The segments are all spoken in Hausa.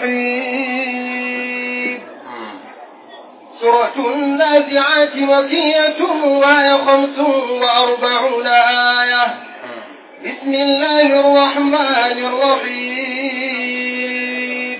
الرحيم سورة النازعات مكية وهي خمس وأربعون آية بسم الله الرحمن الرحيم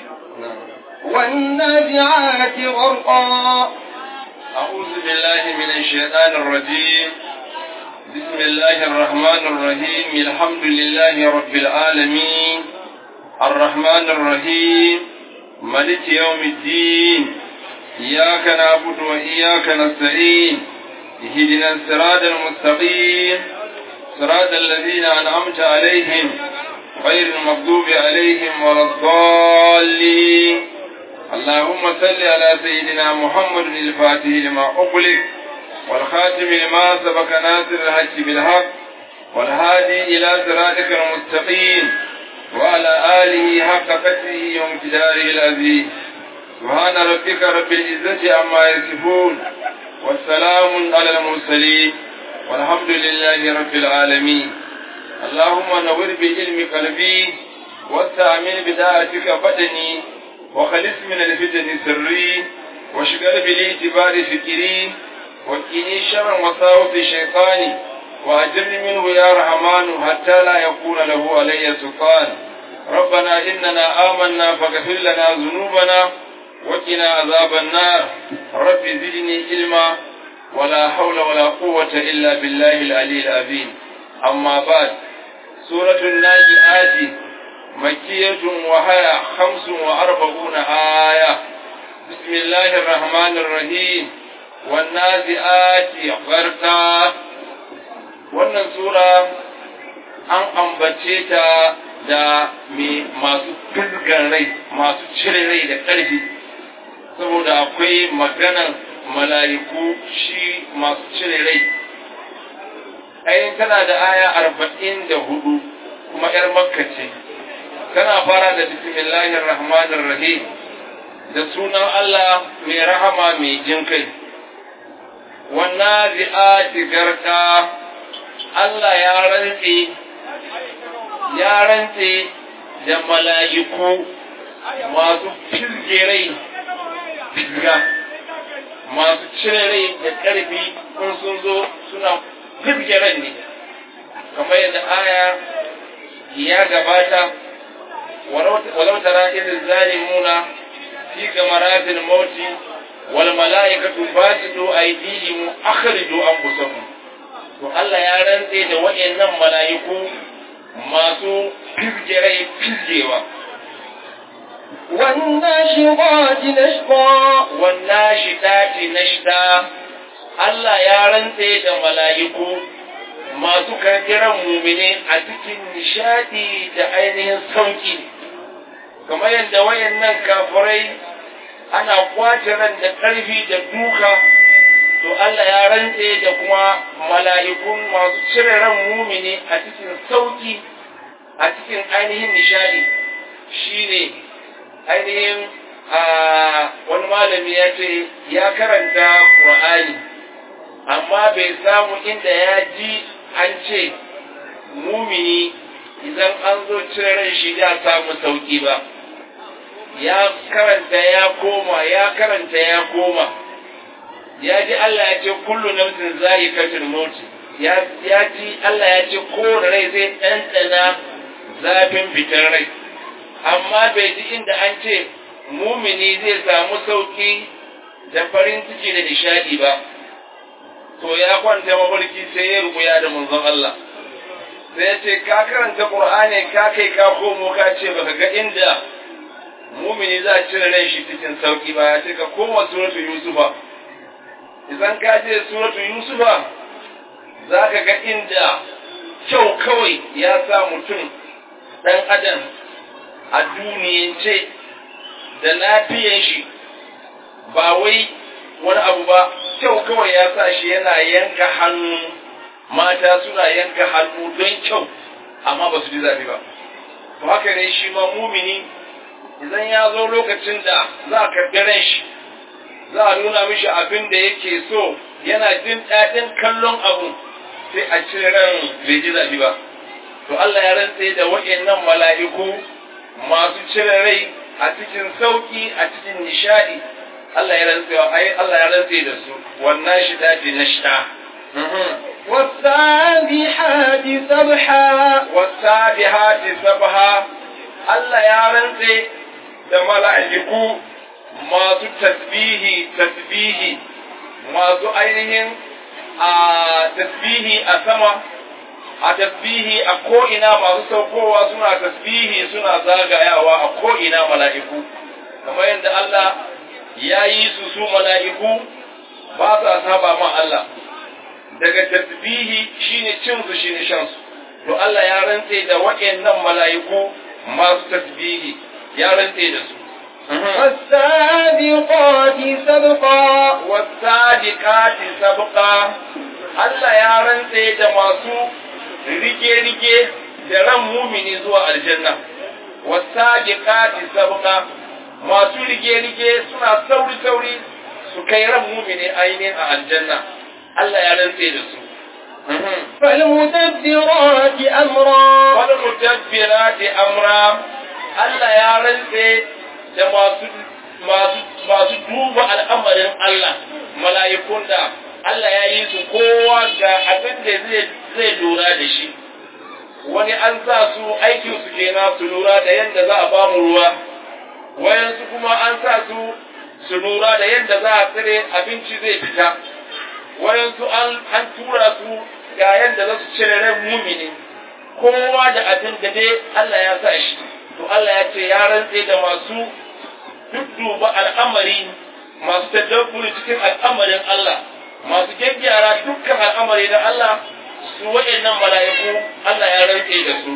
والنازعات غرقا أعوذ بالله من الشيطان الرجيم بسم الله الرحمن الرحيم الحمد لله رب العالمين الرحمن الرحيم ملك يوم الدين إياك نعبد وإياك نستعين اهدنا الصراط المستقيم صراط الذين أنعمت عليهم غير المغضوب عليهم ولا الضالين اللهم صل على سيدنا محمد الفاتح لما أغلق والخاتم لما سبق ناصر الحق بالحق والهادي إلى صراطك المستقيم وعلى آله حق قدره وامتداره العزيز سبحان ربك رب العزة عما يصفون والسلام على المرسلين والحمد لله رب العالمين اللهم نور بعلم قلبي واستعمل بداعتك بدني وخلص من الفتن سري واشغل بالاعتبار فكري وقني شر وساوس شيطاني وأجرني منه يا رحمن حتى لا يكون له علي سلطان ربنا إننا آمنا فاغفر لنا ذنوبنا وقنا عذاب النار رب زدني علما ولا حول ولا قوة إلا بالله العلي العظيم أما بعد سورة الناجئات مكية وهي خمس وأربعون آية بسم الله الرحمن الرحيم والنازئات غرقا wannan sura an ambace ta da mai masu firgan rai masu cire rai da ƙarfi saboda akwai maganar mala'iku shi masu cire rai ayin tana da aya arba'in da hudu kuma ‘yar makka ce tana fara da bismillahir rahmanir rahim da sunan Allah mai rahama mai jin kai wannan zi'ati garka Allah ya rantse ya rantse da mala'iku masu firge rai firga masu cire rai da ƙarfi in sun zo suna firge rai ne kamar yadda aya ya gabata walau tara irin zalimuna fi gamaratin mauti wal mala'ikatu basitu aydihim akhriju anfusahum to Allah ya rantse da waɗannan mala'iku masu firgerai firgewa. والناشطات نشطا والناشطات نشطا Allah ya rantse da mala'iku masu karkiran mumine a cikin nishadi da ainihin sauki kamar yadda wayannan kafirai ana kwace ran da ƙarfi da duka to Allah ya rantse da kuma mala'ikun masu cire ran mumini a cikin sauki a cikin ainihin nishadi shine ainihin wani malami ya ce ya karanta Qur'ani amma bai samu inda ya ji an ce mumini idan an zo cire ran shi ya samu sauki ba ya karanta ya koma ya karanta ya koma ya ji Allah ya ce kullu nafsin za'iqatul maut ya ya ji Allah ya ce kowane rai zai ɗanɗana zafin fitar rai amma bai ji inda an ce mumini zai samu sauki da farin ciki da nishadi ba to ya kwanta mafarki sai ya rubuya da manzon Allah sai ya ce ka karanta Qur'ani ka kai ka komo ka ce baka ga inda mumini za a cire rai shi cikin sauki ba ya ce ka koma suratul Yusufa idan ka je suratu yusufa za ka ga inda kyau kawai ya sa mutum ɗan adam a duniyance da lafiyan shi ba wai wani abu ba kyau kawai ya sa shi yana yanka hannu mata suna yanka hannu don kyau amma ba su ji zafi ba to haka ne shi ma mumini idan ya zo lokacin da za a karɓi ran shi za a nuna mishi abin da yake so yana jin daɗin kallon abu sai a cire ran bai ji zafi ba to Allah ya rantse da wa'annan mala'iku masu cire rai a a cikin sauki a cikin nishadi Allah ya rantse ai Allah ya rantse da su wannan shi daji nashta والسابحات سبحا والسابحات سبحا Allah ya rantse da mala'iku masu tasbihi tasbihi masu ainihin a tasbihi a sama a tasbihi a ko'ina masu saukowa suna tasbihi suna zagayawa a ko'ina mala'iku kamar yadda Allah ya yi su su mala'iku ba sa saba ma Allah daga tasbihi shine cin su shine shan su to Allah ya rantse da waɗannan mala'iku masu tasbihi ya rantse da su والسابقات سبقا wasadiqati sabqa Allah ya rantse da masu rike-rike da ran mumini zuwa aljanna wasadiqati sabqa masu rike-rike suna sauri-sauri su kai ran mumini ainihin a aljanna Allah ya rantse da su فالمدبرات أمرا wani mutabbirati amra Allah ya rantse da masu masu masu duba al'amarin Allah mala'ikun da Allah ya yi su kowa ga abin da zai zai lura da shi wani an sa su aikin su kenan su lura da yadda za a ba mu ruwa wayansu kuma an sa su su lura da yadda za a tsire abinci zai fita wayansu an an tura su ga yadda za su cire ran mumini kowa da abin da dai Allah ya sa shi to Allah ya ce ya rantse da masu dudduba al'amari masu tadabburi cikin al'amarin Allah masu gyaggyara dukkan al'amari da Allah su waɗannan mala'iku Allah ya rantse da su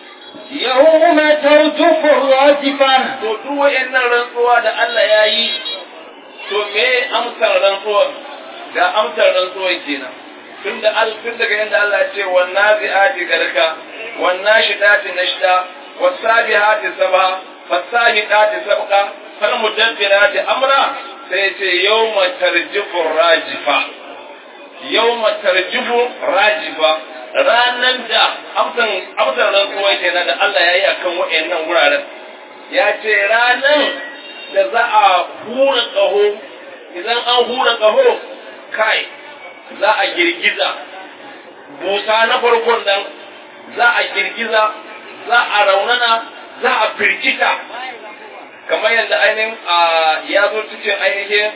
يوم ترجف الراجفة to duk waɗannan rantsuwa da Allah ya yi to me amsar rantsuwar ga amsar rantsuwar kenan tun da al tun daga yadda Allah ya ce wan nazi'ati garka wan nashidati nashda was sabihati sabha fas sabiqati sabqa fal mudabbirati amra sai ya ce yawma tarjifu rajifa yawma tarjifu rajifa ranan da amsan amsar rantsuwa kenan da Allah ya yi akan waɗannan wuraren ya ce ranan da za a hura ƙaho idan an hura ƙaho kai za a girgiza busa na farkon nan za a girgiza za a raunana za a firgita kamar yadda ainihin ya zo cikin ainihin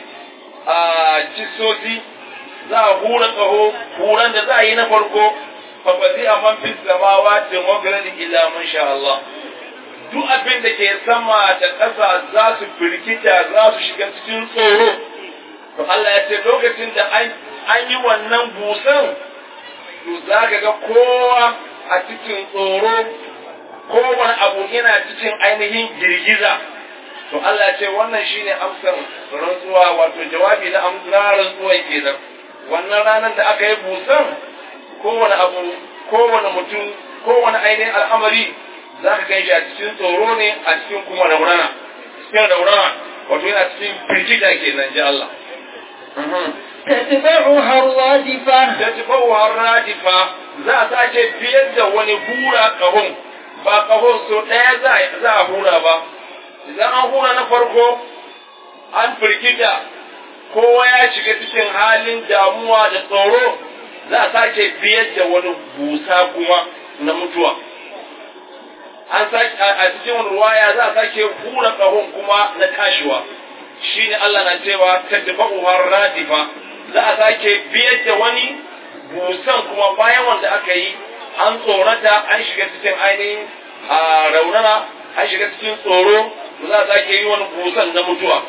cisosi za a hura ƙaho huran da za a yi na farko fafazi a man fi samawa ce mafirin ila mun sha Allah duk abin da ke sama da ƙasa za su firgita za su shiga cikin tsoro to Allah ya ce lokacin da an yi wannan busan to za ka ga kowa a cikin tsoro kowane abu yana cikin ainihin girgiza to Allah ya ce wannan shine amsar rantsuwa wato jawabi na amsar rantsuwa kenan wannan ranar da aka yi busan kowane abu kowane mutum kowane ainihin al'amari za ka gan shi a cikin tsoro ne a cikin kuma raunana cikin raunana wato yana cikin firgita kenan ji Allah تتبعها الرادفة tatbauha radifa za a sake biyar da wani hura kahon ba kahon so ɗaya za a hura ba idan an hura na farko an firgita kowa ya shiga cikin halin damuwa da tsoro za a sake biyar da wani busa kuma na mutuwa an sake a cikin ruwaya za a sake hura kahon kuma na tashiwa shine Allah na cewa tatbauha radifa za a sake biyar da wani busan kuma bayan wanda aka yi an tsorata an shiga cikin ainihin a raunana an shiga cikin tsoro za a sake yi wani busan na mutuwa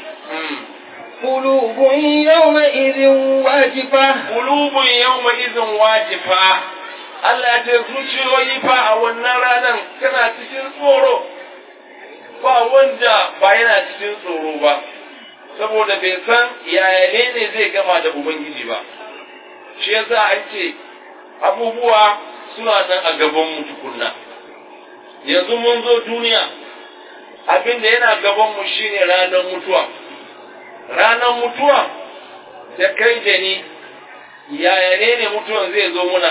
قلوب يومئذ واجفة Kulubun yawma izin wajifa Allah ya ce zuciyoyi fa a wannan ranar tana cikin tsoro ba wanda ba yana cikin tsoro ba saboda bai san yaya ne ne zai gama da Ubangiji ba shi yasa an ce abubuwa suna nan a gaban mu tukunna yanzu mun zo duniya abinda yana gaban mu shine ranar mutuwa ranar mutuwa da kai da ni yaya ne ne mutuwan zai zo muna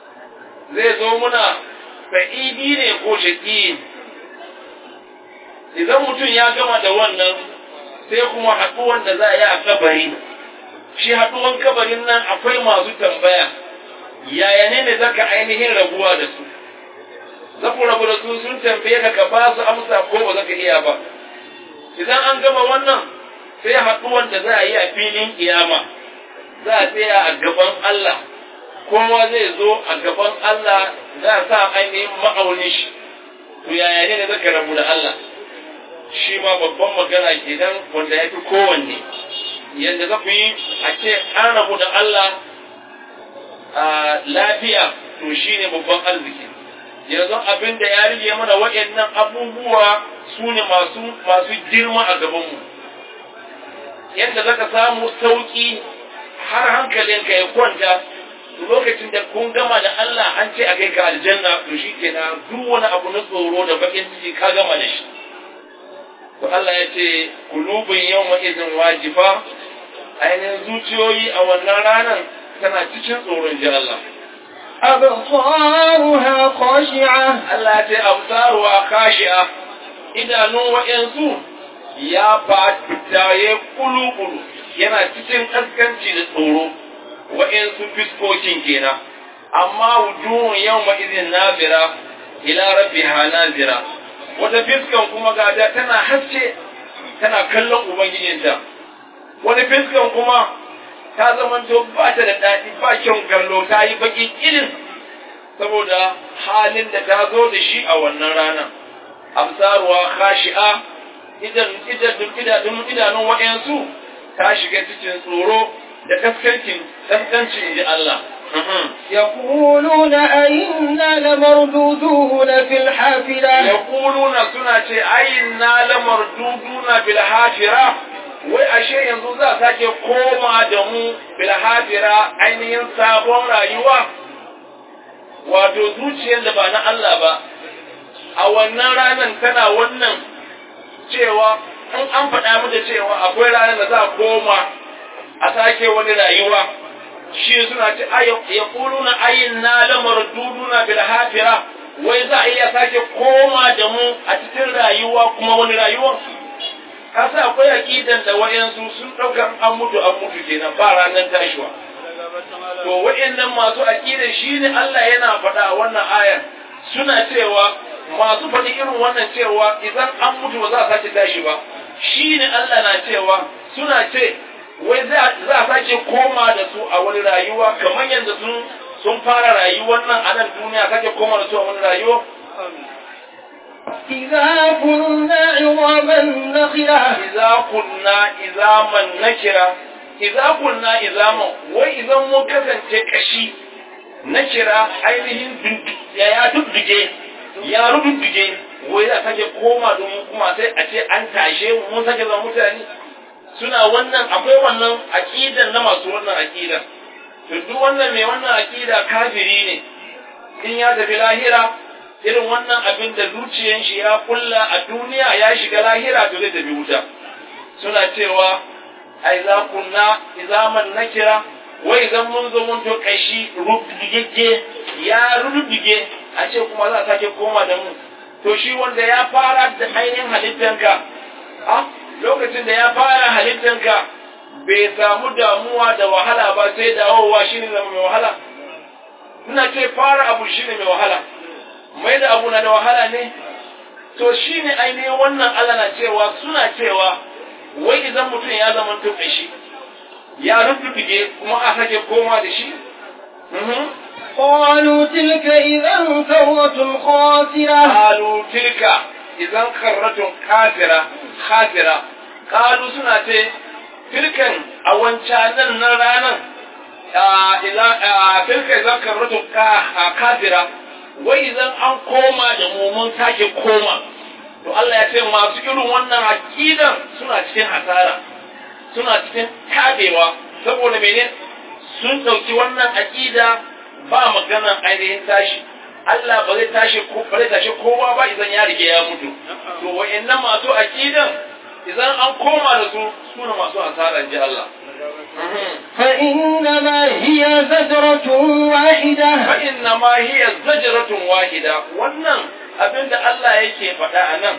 zai zo muna sa'idi ne ko shaƙi idan mutum ya gama da wannan sai kuma haɗuwan da za a yi a kabari shi haɗuwan kabarin nan akwai masu tambaya yaya ne ne zaka ainihin rabuwa da su za ku rabu da su sun tambaye ka ka ba su amsa ko ba zaka iya ba idan an gama wannan sai haɗuwan da za a yi a filin kiyama za a tsaya a gaban Allah kowa zai zo a gaban Allah za a sa ainihin ma'aunin shi to yaya ne zaka rabu da Allah shi ma babban magana kenan wanda ya fi kowanne yadda za ku yi a ce an rabu da Allah a lafiya to shi ne babban arziki yanzu abin da ya rige mana waɗannan abubuwa su ne masu masu girma a gabanmu yadda zaka samu sauƙi har hankalinka ya kwanta lokacin da kun gama da Allah an ce a kai ka aljanna to shi kenan duk wani abu na tsoro da bakin ciki ka gama da shi to Allah ya ce kulubun yawma izin wajifa ainihin zuciyoyi a wannan ranar tana cikin tsoron ji Allah أبصارها خاشعة Allah ya ce absaruwa khashi'a idanun wa'yansu ya fata ya kulu-kulu yana cikin kaskanci da tsoro wa'yansu fiskokin kenan amma wujuhun yawma izin nazira ila rabbiha nazira wata fiskan kuma gada tana haske tana kallon ubangijinta wani fiskan kuma ta zamanto ba ta da daɗi ba kyan gallo ta yi baki irin saboda halin da ta zo da shi a wannan rana absaruwa khashi'a idan idan idanun idanun wa'yansu ta shiga cikin tsoro da kaskancin kaskancin inji Allah يقولون أئنا لمردودون في الحافلة yaquluna suna ce ayinna lamarduduna bil hafira wai ashe yanzu za a sake koma da mu bil hafira ainihin sabon rayuwa wato zuciyar da ba na Allah ba a wannan ranar tana wannan cewa in an faɗa mata cewa akwai ranar da za a koma a sake wani rayuwa shi suna ce ya kuluna ayin na lamar duduna bil hafira wai za a iya sake koma da mu a cikin rayuwa kuma wani rayuwa kasa akwai aqidan da wayansu sun dauka an mutu an mutu kenan ba ranar tashiwa to wayannan masu aqidan shine Allah yana faɗa a wannan ayar suna cewa masu faɗi irin wannan cewa idan an mutu ba za a sake tashi ba shine Allah na cewa suna ce wai za a sake koma da su a wani rayuwa kamar yadda sun sun fara rayuwar nan a nan duniya sake koma da su a wani rayuwa إذا كنا عظاما نخرة idza kunna izaman nakira idza kunna izama wai idan mun kasance kashi nakira ainihin duk- ya ya dudduge ya rududduge wai za sake koma domin kuma sai a ce an tashe mu mun sake zama mutane suna wannan akwai wannan aqidan na masu wannan aqidan to duk wannan mai wannan aqida kafiri ne in ya tafi lahira irin wannan abin da zuciyan shi ya kulla a duniya ya shiga lahira to zai tafi wuta suna cewa ai za kunna izaman nakira wai idan mun zo mun to kashi rubdige ya rubdige a ce kuma za a sake koma da mu to shi wanda ya fara da ainihin halittanka a lokacin da ya fara halittanka bai samu damuwa da wahala ba sai dawowa shine zama mai wahala ina ce fara abu shine mai wahala mai da abu na da wahala ne to shine ainihin wannan Allah na cewa suna cewa wai idan mutum ya zama tuɓe shi ya rubuje kuma a sake koma da shi Mhm. قالوا تلك إذا كرة خاسرة qalu tilka idan karratun kafira khasira qalu suna ce tilkan a wancanan nan ranan idan tilka idan karratun kafira wai idan an koma da mu mun sake koma to Allah ya ce masu irin wannan aqidan suna cikin hasara suna cikin tabewa saboda mene sun dauki wannan aqida ba maganan ainihin tashi Allah ba zai tashi ko ba zai tashi kowa ba idan ya rige ya mutu to wa'annan masu aqidan idan an koma da su suna masu hasara ji Allah فإنما هي زجرة واحدة fa inna ma hiya zajratun wahida wannan abinda Allah yake faɗa a nan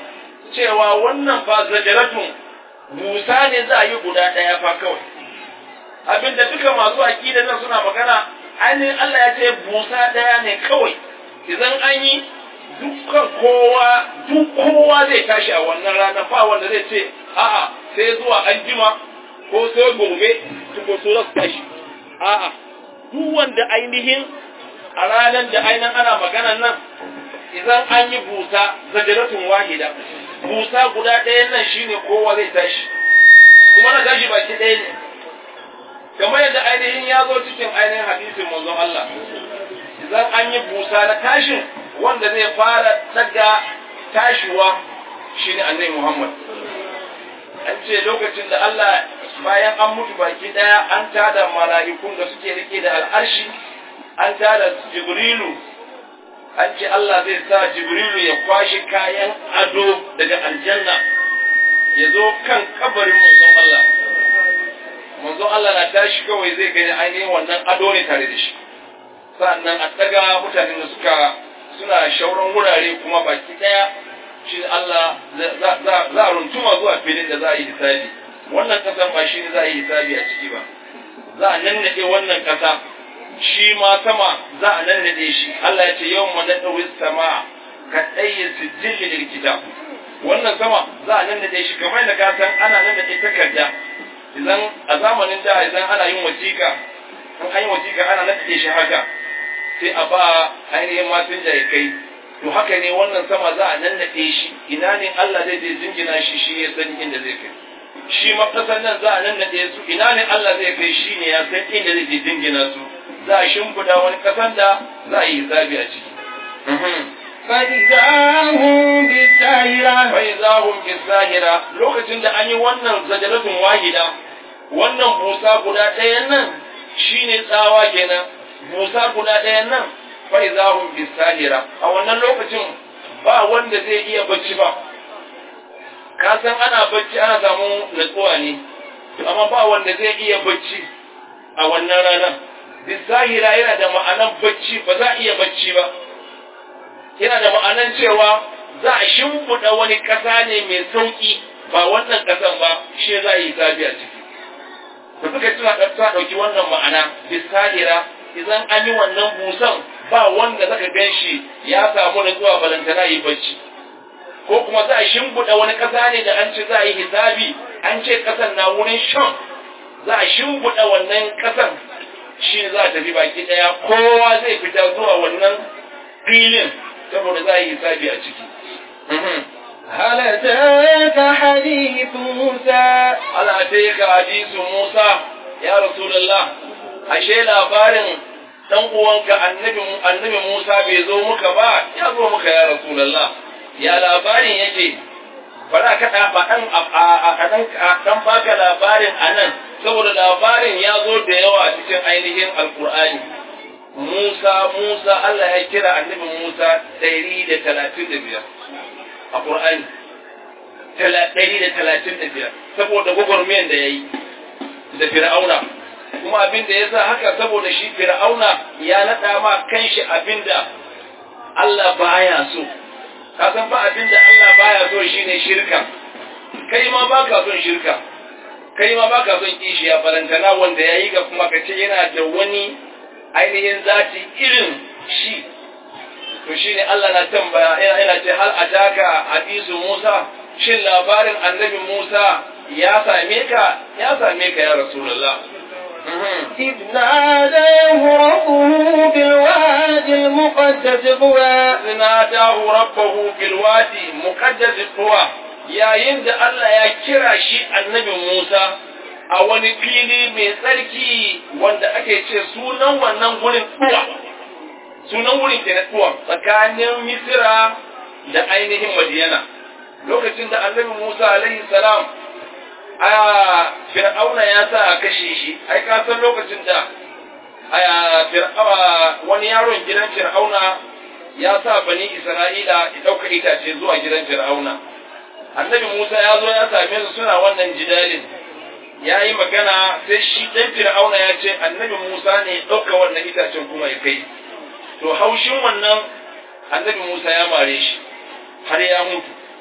cewa wannan fa zajaratun busa ne za a yi guda ɗaya fa kawai abinda duka masu aƙida nan suna magana ainihin Allah ya ce busa ɗaya ne kawai idan an yi dukkan kowa duk kowa zai tashi a wannan ranar ba wanda zai ce a'a sai zuwa an jima ko sai gobe ko so za su tashi a'a duk wanda ainihin a ranar da ainihin ana maganan nan idan an yi busa zajaratun wahida busa guda ɗaya nan shine kowa zai tashi kuma na tashi baki ɗaya ne kamar yadda ainihin ya zo cikin ainihin hadisin manzon Allah idan an yi busa na tashin wanda zai fara daga tashiwa shine annabi Muhammad an ce lokacin da Allah bayan an mutu baki ɗaya an tada mala'ikun da suke rike da al'arshi an tada Jibrilu an ce Allah zai sa Jibrilu ya kwashe kayan ado daga aljanna ya zo kan kabarin manzon Allah. Manzon Allah na tashi kawai zai gani ainihin wannan ado ne tare da shi. Sa'annan a ɗaga mutanen da suka suna shauran wurare kuma baki ɗaya shi Allah za a runtuma zuwa filin da za a yi hisabi. Wannan ƙasan ba shi ne za a yi hisabi a ciki ba. Za a nannaɗe wannan ƙasa shi ma sama za a nannaɗe shi Allah ya ce yau mu naɗa sama ka ɗaya sijilli da kitab wannan sama za a nannaɗe shi kamar da ka san ana nannaɗe takarda idan a zamanin da idan ana yin wasiƙa in an yi wasiƙa ana nannaɗe shi haka sai a ba ainihin matan kai to haka ne wannan sama za a nannaɗe shi ina ne Allah zai je jingina shi shi ya san inda zai kai shi ma ƙasar nan za a nannaɗe su ina ne Allah zai kai shi ne ya san inda zai je jingina su za a shimfiɗa wani ƙasan da za a yi hisabi a ciki. فإذا هم بالساهرة فإذا هم بالساهرة lokacin da an yi wannan zajaratun wahida wannan busa guda ɗayan nan shine tsawa kenan busa guda ɗayan nan فإذا هم بالساهرة a wannan lokacin ba wanda zai iya bacci ba ka san ana bacci ana samu natsuwa ne amma ba wanda zai iya bacci a wannan ranar bisahira yana da ma'anan bacci ba za a iya bacci ba yana da ma'anan cewa za a shimfiɗa wani ƙasa ne mai sauƙi ba wannan ƙasan ba shi za a yi sabi a ciki da suka tuna ɗauka ɗauki wannan ma'ana bisahira idan an yi wannan busan ba wanda zaka gan shi ya samu nutsuwa balantana yi bacci ko kuma za a shimfiɗa wani ƙasa ne da an ce za a yi hisabi an ce ƙasan na wurin shan za a shimfiɗa wannan ƙasan shi za a tafi baki ɗaya kowa zai fita zuwa wannan filin saboda za a yi hisabi a ciki. هل أتاك حديث موسى Ala ka hadisu Musa ya Rasulullah ashe labarin dan uwanka annabi annabi Musa bai zo muka ba ya zo muka ya Rasulullah ya labarin yake bara ka da ba dan a dan dan baka labarin anan saboda labarin ya zo da yawa cikin ainihin alqur'ani Musa Musa Allah ya kira annabi Musa 135 a Qur'ani 135 saboda gwagwarmiyan da yayi da Fir'auna kuma abin da yasa haka saboda shi Fir'auna ya nada ma kanshi abin da Allah baya so ka san fa abin da Allah baya so shine shirka kai ma baka son shirka kai ma baka son kishiya balantana wanda yayi ga kuma ka ce yana da wani ainihin zati irin shi to shine Allah na tambaya yana ce hal ataka hadisu Musa shin labarin annabi Musa ya same ka ya same ka ya rasulullah إذ ناداه ربه بالوادي المقدس طوى nadahu rabbahu bil wadi muqaddas tuwa yayin da Allah ya kira shi annabi Musa a wani fili mai tsarki wanda ake ce sunan wannan gurin tuwa sunan wurin ke na tuwa tsakanin Misira da ainihin Madiyana lokacin da annabi Musa alaihi salam a fir'auna ya sa a kashe shi ai ka san lokacin da a fir'auna wani yaron gidan fir'auna ya sa bani Isra'ila ya ɗauka itace zuwa gidan Fir'auna. Annabi Musa ya zo ya same su suna wannan jidalin. Ya yi magana sai shi ɗan Fir'auna ya ce annabi Musa ne ya ɗauka wannan itacen kuma ya kai. To haushin wannan annabi Musa ya mare shi har ya mutu.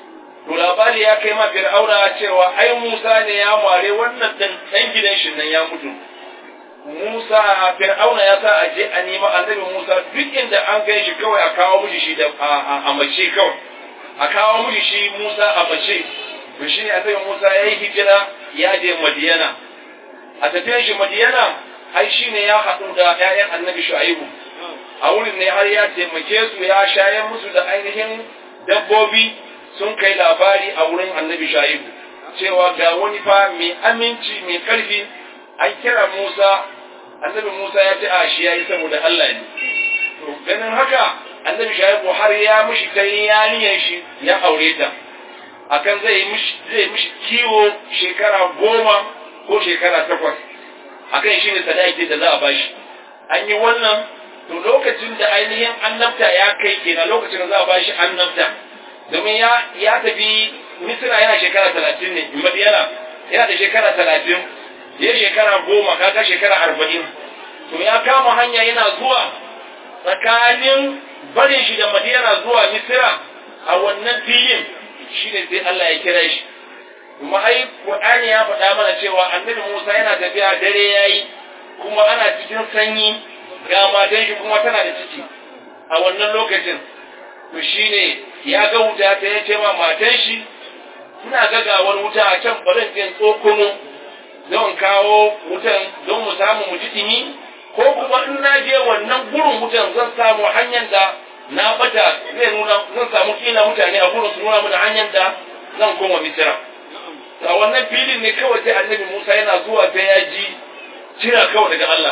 to labari ya kai ma fir'auna cewa ai Musa ne ya mare wannan dan dan gidan shi nan ya mutu Musa fir'auna ya sa aje a nema annabi Musa duk inda an kai shi kawai a kawo mishi shi da a mace kawai a kawo mishi shi Musa a mace to shine annabi Musa yayi hijira ya je Madiyana a tafiyar shi Madiyana ai shine ya haɗu da ƴaƴan annabi Shu'aibu a wurin ne har ya taimake su ya shayar musu da ainihin dabbobi sun kai labari a wurin annabi Shu'aibu cewa ga wani fa mai aminci mai ƙarfi an kira Musa annabi Musa ya ce a shi yayi saboda Allah ne to ganin haka annabi Shu'aibu har ya mishi kai yaniyan shi ya aure ta akan zai mishi zai mishi kiwo shekara goma ko shekara takwas akan shi ne sadaki da za a bashi an yi wannan to lokacin da ainihin annabta ya kai kenan lokacin da za a bashi annabta domin ya ya tafi misira yana shekara talatin ne madiyana yana da shekara talatin ya shekara goma kaga shekara arba'in to ya kama hanya yana zuwa tsakanin barin shi da madiyana zuwa misira a wannan filin shi ne sai Allah ya kira shi kuma ai Qur'ani ya faɗa mana cewa annabi Musa yana tafiya dare yayi kuma ana cikin sanyi ga matan shi kuma tana da ciki a wannan lokacin to shine ya ga wuta ta yace ma matan shi ina ga gawar wuta a can barin jin tsokono don kawo wutan don mu samu mu ji dimi ko kuma in na je wannan gurin wutan zan samu hanyar da na bata zai nuna zan samu kila mutane a gurin su nuna mana hanyar da zan koma misira a wannan filin ne kawai sai annabi Musa yana zuwa sai ya ji kira kawai daga Allah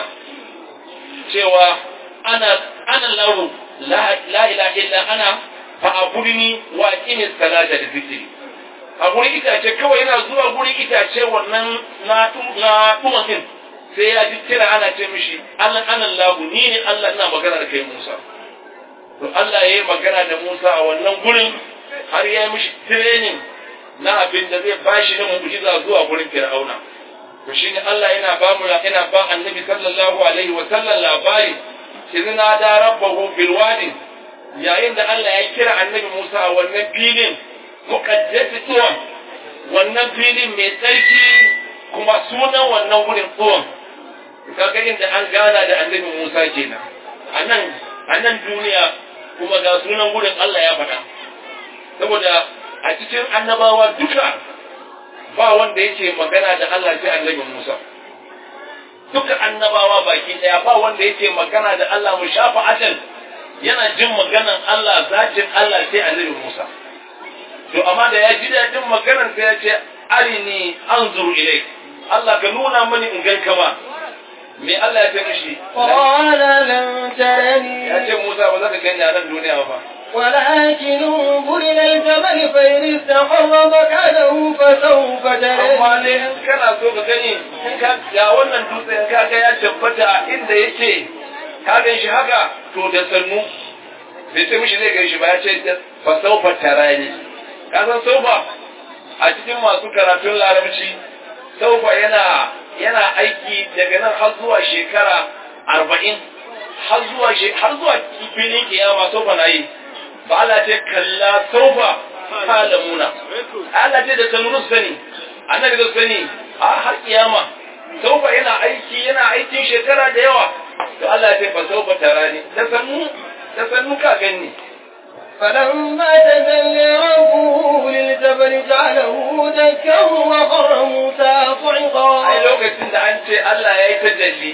cewa ana ana lahu la la ilaha illa ana fa abudni wa qimis salata da zikri a gurin itace kawai yana zuwa gurin itace wannan na na tumatin sai ya ji kira ana ce mishi Allah ana lahu ni ne Allah ina magana da kai Musa to Allah ya yi magana da Musa a wannan gurin har ya yi mishi training na abin da zai bashi na mu'jiza zuwa gurin Fir'auna to shine Allah yana ba mu yana ba Annabi sallallahu alaihi wa sallam labari izina da rabbahu bil wadi yayin da Allah ya kira Annabi Musa a wannan filin muqaddasi tuwa wannan filin mai tsarki kuma sunan wannan gurin tuwan kaga inda an gana da Annabi Musa kenan anan anan duniya kuma ga sunan gurin Allah ya faɗa saboda a cikin annabawa duka ba wanda yake magana da Allah sai annabi Musa duka annabawa baki daya ba wanda yake magana da Allah mu shafa ajal yana jin maganan Allah zatin Allah sai annabi Musa to amma da ya ji dadin maganan sai ya ce arini anzuru ilaik Allah ka nuna mani in ganka ba me Allah ya ce mishi qala lam tarani ya ce Musa ba za ka gani a nan duniya ba ولكن انظر إلى الجبل فإن استقر مكانه فسوف amma تراني dai in kana so ka gani in ka ga wannan dutse in ka ga ya tabbata a inda yake ka gan shi haka to da sannu bai ce mishi zai gan shi ba ya ce fa saufa tarani ka san saufa a cikin masu karatun larabci saufa yana yana aiki daga nan har zuwa shekara arba'in har zuwa she- har zuwa filin kiyama saufa na yi ba Allah ce kalla saufa kalamuna Allah ce da sannu su sani annabi da sani a har kiyama saufa yana aiki yana aikin shekara da yawa to Allah ya ce fa saufa tarani da sannu da sannu ka gani فلما تجلى ربه للجبل جعله دكا وخر موسى ai صعقا lokacin da an ce Allah ya yi tajalli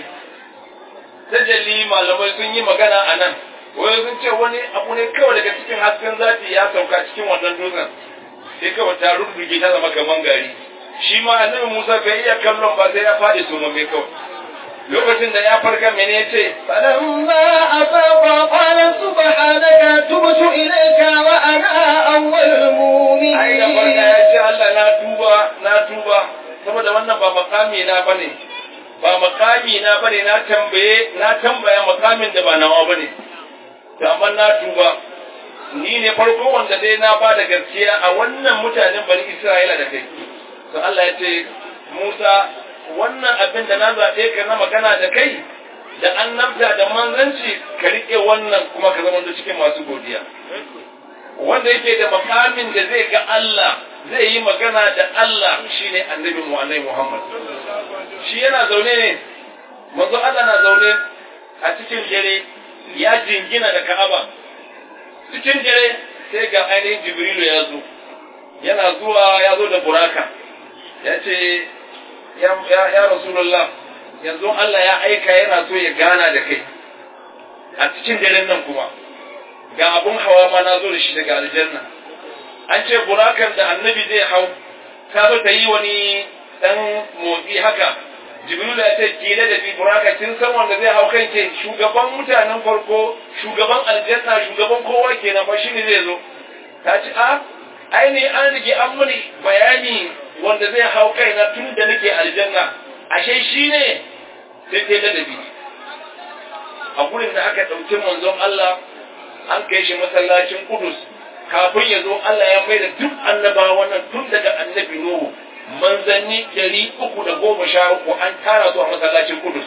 tajalli malamai sun yi magana a nan wai sun ce wani abu ne kawai daga cikin hasken zafi ya sauka cikin wannan dutsen sai kawai ta rurruge ta zama kaman gari shi ma annabi Musa bai iya kallon ba sai ya faɗi sumamme kawai lokacin da ya farka mene ya ce فلما أفاق قال سبحانك تبت إليك وأنا أول ai da farka المؤمنين ya ce Allah na tuba na tuba saboda wannan ba makami na bane ba makami na bane na tambaye na tambaya makamin da ba nawa bane to amma na tuba ni ne farko wanda dai na ba da gaskiya a wannan mutanen bani Isra'ila da kai to Allah ya ce Musa wannan abin da na zaɓe ka na magana da kai da annabta da manzanci ka riƙe wannan kuma ka zama cikin masu godiya wanda yake da makamin da zai ga Allah zai yi magana da Allah shine annabi mu annabi Muhammad shi yana zaune ne manzo Allah na zaune a cikin dare ya jingina da Ka'aba cikin dare sai ga ainihin Jibrilu ya zo yana zuwa ya zo da buraka ya ce ya ya Rasulullah yanzu Allah ya aika yana so ya gana da kai a cikin daren nan kuma ga abun hawa ma na zo da shi daga aljanna an ce burakan da annabi zai hau ta zo ta yi wani dan motsi haka jibrilu ya ce kila da bi buraka kin san wanda zai hau kan ke shugaban mutanen farko shugaban aljanna shugaban kowa kenan fa shine zai zo ta ce a aini an rige an muni bayani wanda zai hau kaina tun da nake aljanna ashe shine sai ta ladabi a gurin da aka ɗauki manzon Allah an kai shi masallacin Kudus kafin ya zo Allah ya mai da duk annabawan nan tun daga annabi Nuhu manzanni ɗari uku da goma sha uku an tara su a masallacin Kudus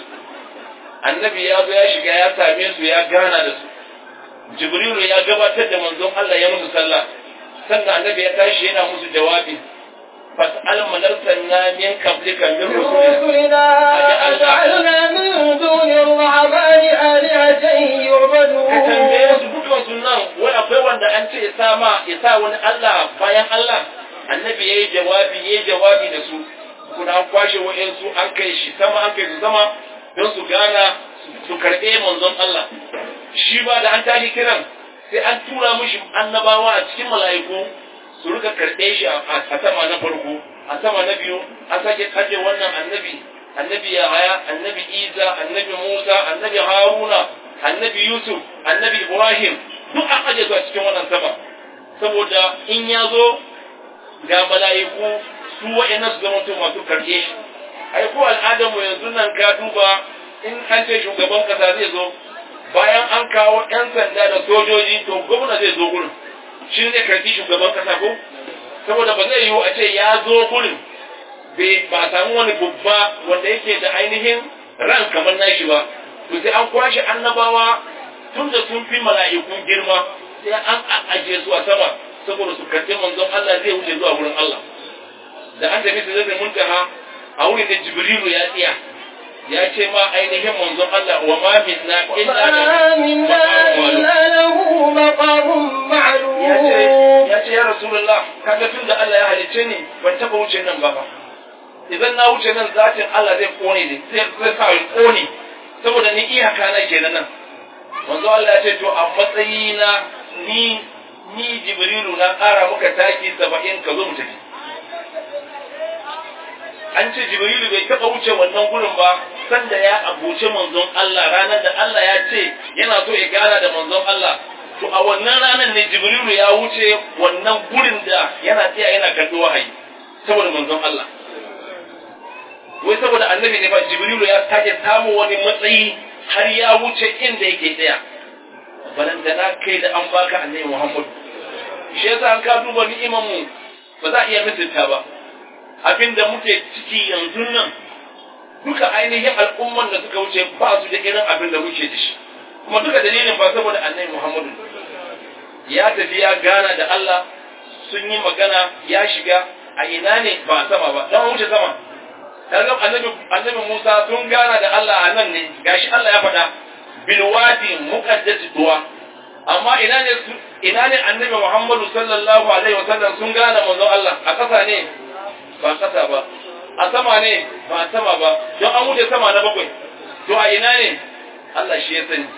annabi ya zo ya shiga ya same su ya gana da su Jibrilu ya gabatar da manzon Allah ya musu sallah sannan annabi ya tashi yana musu jawabi fas'al man arsalna min qablika min rusulina رسلنا أجعلنا من دون الرحمن آلهة ka يعبدون tambaye su dukkan su nan wai akwai wanda an ce isa ma isa wani Allah bayan Allah annabi yayi jawabi yayi jawabi da su kuna an kwashe wa'ansu an kai shi sama an kai su sama don su gana su karɓe manzon Allah shi ba da an tashi kiran sai an tura mishi annabawa a cikin mala'iku su rika karɓe shi a a sama na farko a sama na biyu an sake kaje wannan annabi annabi Yahaya annabi Isa annabi Musa annabi Haruna annabi Yusuf annabi Ibrahim duk an aje su a cikin wannan sama saboda in ya zo ga mala'iku su wa'annan su zama masu karɓe shi ai ko al'adarmu yanzu nan ka duba in an ce shugaban kasa zai zo bayan an kawo 'yan sanda da sojoji to gwamna zai zo gurin shi ne karɓi shugaban kasa ko saboda ba zai yiwu a ce ya zo gurin bai ba a samu wani babba wanda yake da ainihin ran kamar nashi ba to sai an kwashe annabawa tun da sun fi mala'ikun girma sai an ajiye su a sama saboda su karɓi manzon Allah zai wuce zuwa wurin Allah da an tafi su zai muntaha a wurin da Jibrilu ya tsaya ya ce ma ainihin manzon Allah wa ma minna illa وما منا إلا له مقام ya ce معلوم ya ce ya rasulullah kaga tun da Allah ya halicce ni ban taba wuce nan ba fa idan na wuce nan zatin Allah zai kone ni zai zai sa ni kone saboda ni iyaka na kenan nan manzo Allah ya ce to a matsayina ni ni Jibrilu na ƙara muka taki 70 ka zo mu tafi an ce Jibrilu bai taɓa wuce wannan gurin ba sanda ya abuce manzon Allah ranar da Allah ya ce yana so ya gana da manzon Allah to a wannan ranar ne Jibrilu ya wuce wannan gurin da yana tsaya yana karɓi wahayi saboda manzon Allah wai saboda annabi ne ba Jibrilu ya sake samu wani matsayi har ya wuce inda yake tsaya balantana kai da an baka annabi Muhammad shi yasa an ka duba ni'imar mu ba za a iya misalta ba abin da muke ciki yanzu nan duka ainihin al'umman da suka wuce ba su da irin abin da muke da shi kuma duka dalilin ba saboda annabi Muhammadu ya tafi ya gana da Allah sun yi magana ya shiga a ina ne ba a sama ba don wuce sama kaga annabi annabi Musa sun gana da Allah a nan ne gashi Allah ya faɗa bil wadi muqaddas duwa amma ina ne su ina ne annabi Muhammadu sallallahu alaihi wasallam sun gana manzon Allah a ƙasa ne ba ƙasa ba a sama ne ba a sama ba don an wuce sama na bakwai to a ina ne Allah shi ya sani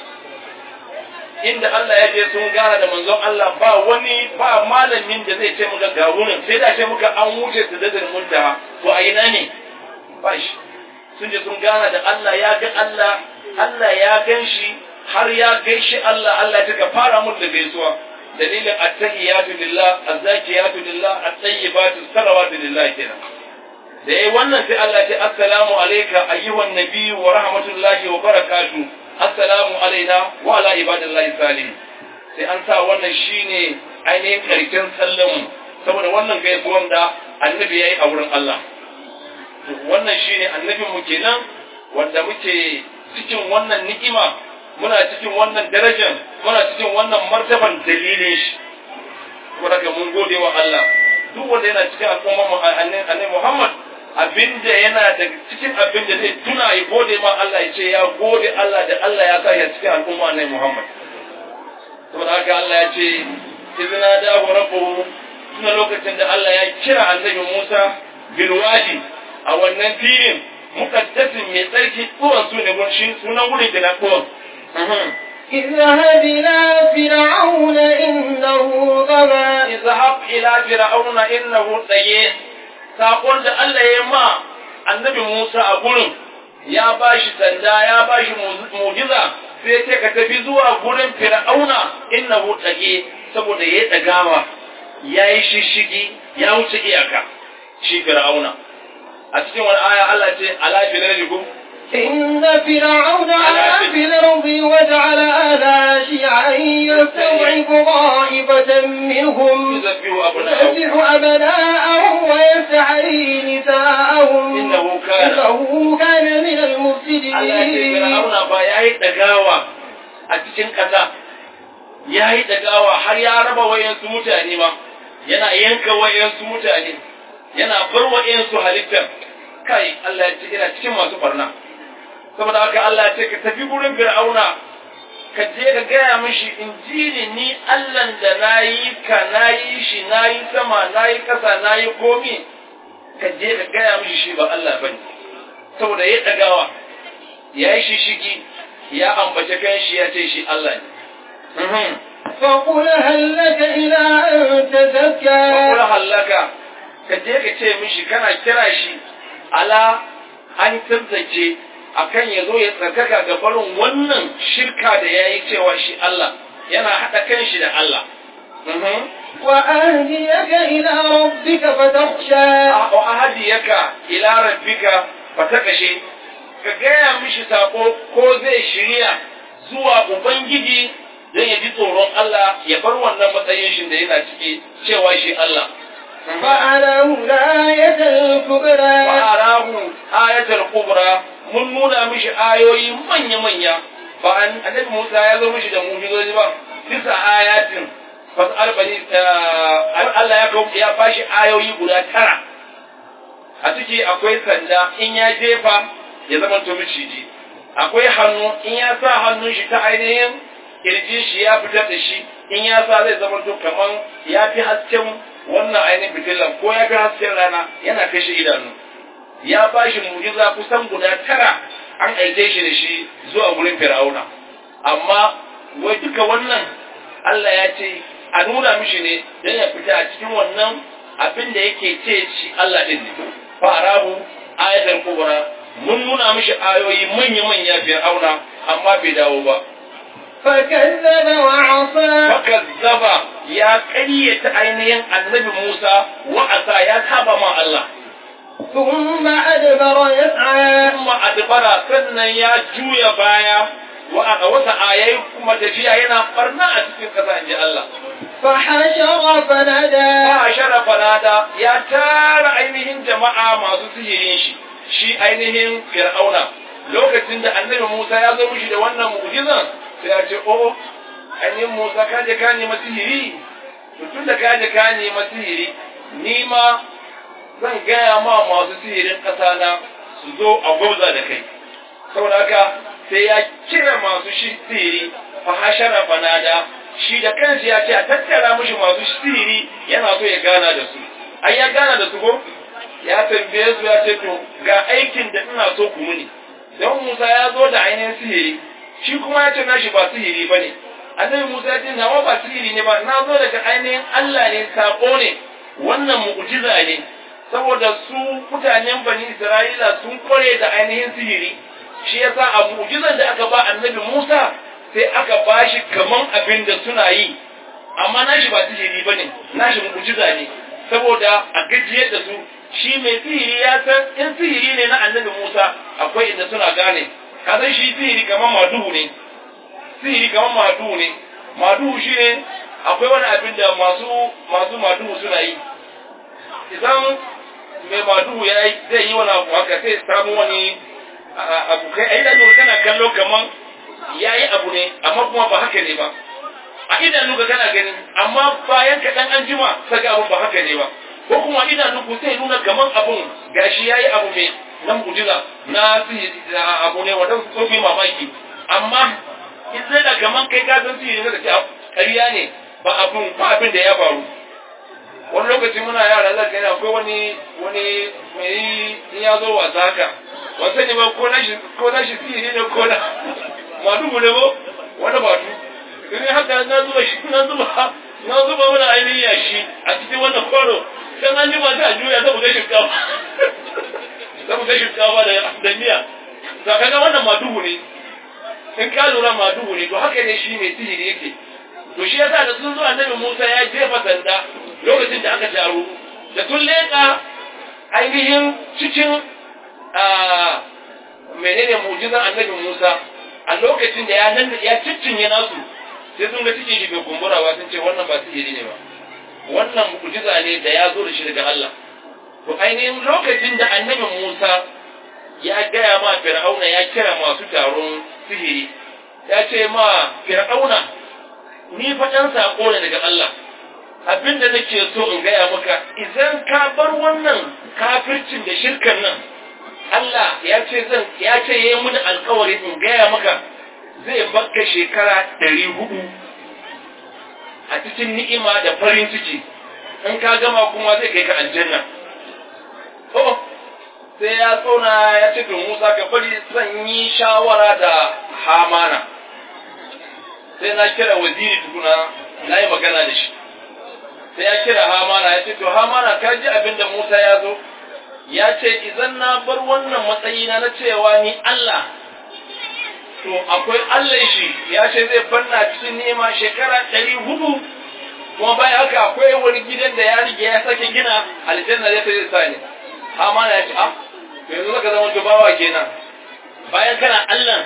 inda Allah ya je sun gana da manzon Allah ba wani ba malamin da zai ce muka ga wurin sai da ce muka an wuce su da muntaha to a ina ne ba shi sun je sun gana da Allah ya ga Allah Allah ya gan shi har ya gaishe Allah Allah ta fara mun da gaisuwa dalilin attahiyatu lillah azzakiyatu lillah at-tayyibatu salawatu lillah kenan da yayi wannan sai Allah ce assalamu alayka ayyuhan nabiyyu wa rahmatullahi wa barakatuh assalamu alaina wa ala ibadillahi salihin sai an sa wannan shine ainihin karshen sallan saboda wannan gaisuwan da annabi yayi a wurin Allah to wannan shine annabin mu kenan wanda muke cikin wannan ni'ima muna cikin wannan darajar muna cikin wannan martaban dalilin shi kuma daga mun gode wa Allah duk wanda yana cikin al'umma annabi Muhammad abinda yana da cikin abinda zai tuna ya gode ma Allah ya ce ya gode Allah da Allah ya sa ya cikin al'umma annabi Muhammad saboda haka Allah ya ce izina da rabbuhu tuna lokacin da Allah ya kira annabi Musa bilwadi a wannan filin mukaddasin mai tsarki tsohon su ne sunan wurin da na tsohon اذهب إلى فرعون إنه طغى اذهب إلى فرعون إنه طغى saƙon da Allah ya ma annabi Musa a gurin ya ba shi sanda ya ba shi mujiza sai ce ka tafi zuwa gurin fir'auna innahu tsage saboda ya ɗagawa ya yi shishigi ya wuce iyaka shi fir'auna a cikin wani aya Allah ce ala firarikum إن فرعون علا في الأرض وجعل أهلها شيعا يستضعف طائفة منهم يذبح أبناءهم يذبح أبناءهم ويستحيي نساءهم إنه كان إنه كان من Allah ya ce المفسدين fir'auna ba ya yi ɗagawa a cikin ƙasa ya yi ɗagawa har ya raba wayansu mutane ma yana yanka wayansu mutane yana bar wayansu halittar kai Allah ya ce ina cikin masu barna saboda haka Allah ya ce ka tafi gurin fir'auna ka je ka gaya mishi in ji ni ni Allahn da na yi ka na yi shi na yi sama na yi ƙasa na yi komi ka je ka gaya mishi shi ba Allah ba ne saboda ya ɗagawa ya yi shishigi ya ambace kan shi ya ce shi Allah ne. Mhm. فقل هل لك إلى أن Kula تزكى hallaka ka je ka ce mishi kana kira shi ala an tantance akan ya zo ya tsarkaka ga barin wannan shirka da ya yi cewa shi Allah yana haɗa kan shi da Allah. Mhm. وأهديك إلى ربك فتخشى wa ahadiyaka ila rabbika fatakashe ka gaya mishi sako ko zai shirya zuwa ubangiji don ya ji tsoron Allah ya bar wannan matsayin shi da yana ciki cewa shi Allah فأله الآية الكبرى wa arahu ayatul kubra mun nuna mishi ayoyi manya manya ba an annabi Musa ya zo mishi da mu'jizoji ba bisa ayatin fasal bani Allah ya kawo ya bashi ayoyi guda tara a ciki akwai sanda in ya jefa ya zama to miciji akwai hannu in ya sa hannun shi ta ainihin kirji shi ya fitar da shi in ya sa zai zama to kaman ya fi hasken wannan ainihin fitilan ko ya fi hasken rana yana kashe idanu ya ba shi mujiza kusan guda tara an aike shi da shi zuwa gurin fir'auna amma wai duka wannan Allah ya ce a nuna mishi ne don ya fita a cikin wannan abin da yake ce shi Allah din ne farahu ayatul kubra mun nuna mishi ayoyi manya manya fir'auna amma bai dawo ba فكذب وعصى fakazzaba ya ƙaryata ainihin annabi Musa wa'asa ya saba ma Allah ثم أدبر يسعى kuma adbara sannan ya juya baya wa a wata ayai kuma tafiya yana barna a cikin ƙasa inji Allah فحشر فنادى ba sharafa nada ya tara ainihin jama'a masu sihirin shi shi ainihin fir'auna lokacin da annabi Musa ya zo mishi da wannan mu'jizan sai ya ce o ainihin Musa ka je ka nema sihiri to tun da ka je ka nema sihiri ni ma zan gaya ma masu sihirin ƙasa na su zo a gwauza da kai saboda haka sai ya kira masu shi sihiri fa hashara fanada shi da kanshi ya ce a tattara mishi masu sihiri yana so ya gana da su ai ya gana da su ko ya tambaye su ya ce to ga aikin da ina so ku muni don Musa ya zo da ainihin sihiri shi kuma ya ce nashi ba sihiri ba ne annabi Musa ya ce nawa ba sihiri ne ba na zo daga ainihin Allah ne sako ne wannan mu'jiza ne saboda su mutanen bani Isra'ila sun kware da ainihin sihiri shi yasa a mu'jizan da aka ba annabi Musa sai aka bashi kaman abin da suna yi amma nashi ba sihiri bane nashi mu'jiza ne saboda a gajiyar da su shi mai sihiri ya san in sihiri ne na annabi Musa akwai inda suna gane ka san shi sihiri kaman maduhu ne sihiri kaman maduhu ne maduhu shi ne akwai wani abin da masu masu maduhu suna yi idan mai maduhu ya yi zai yi wani abu haka sai samu wani abu kai ai da kana kallo kaman ya yi abu ne amma kuma ba haka ne ba a idanu ka kana gani amma bayan ka dan an jima saka abun ba haka ne ba ko kuma idanu ku sai nuna kaman abun gashi yayi abu mai nan mujiza na sihiri abu ne wanda su fi mamaki amma in zai da kaman kai ka san sihiri ne da ce ƙarya ne ba abun ba abin da ya faru wani lokaci muna yara za ka akwai wani wani mai in ya zo wasa haka wasa ne ba ko na shi ko na shi sihiri ne ko na madugu ne ko wani batu in haka na zuba shi na zuba na zuba mana ainihin yashi a cikin wannan kwaro dan an ji ba ta juya ta buga shinkafa ta buga shinkafa da da miya to kaga wannan madugu ne in ka lura madugu ne to haka ne shi mai sihiri yake to shi yasa da sun zo annabi Musa ya jefa sanda lokacin da aka taru da sun leƙa ainihin cikin menene mujizan annabi Musa a lokacin da ya nan ya ciccinye nasu sai sun ga cikin shi bai kumbura ba sun ce wannan ba sihiri ne ba wannan mujiza ne da ya zo da shi daga Allah to ainihin lokacin da annabi Musa ya gaya ma Fir'auna ya kira masu taron sihiri ya ce ma Fir'auna ni fa ɗan saƙo ne daga Allah abin da nake so in gaya maka idan ka bar wannan kafircin da shirkan nan Allah ya ce zan ya ce yayi mini alƙawari in gaya maka zai bakka shekara ɗari hudu a cikin ni'ima da farin ciki in ka gama kuma zai kai ka aljanna oh sai ya tsona ya ce to Musa ka bari zan yi shawara da Hamana sai na kira waziri tukuna na yi magana da shi sai ya kira hamana ya ce to hamana ka ji abin da musa ya zo ya ce idan na bar wannan matsayina na cewa ni allah to akwai allah shi ya ce zai banna cikin nema shekara ɗari hudu kuma bayan haka akwai wani gidan da ya rige ya sake gina aljanna zai zai sa ne hamana ya ce ah to yanzu zaka zama dubawa kenan bayan kana allah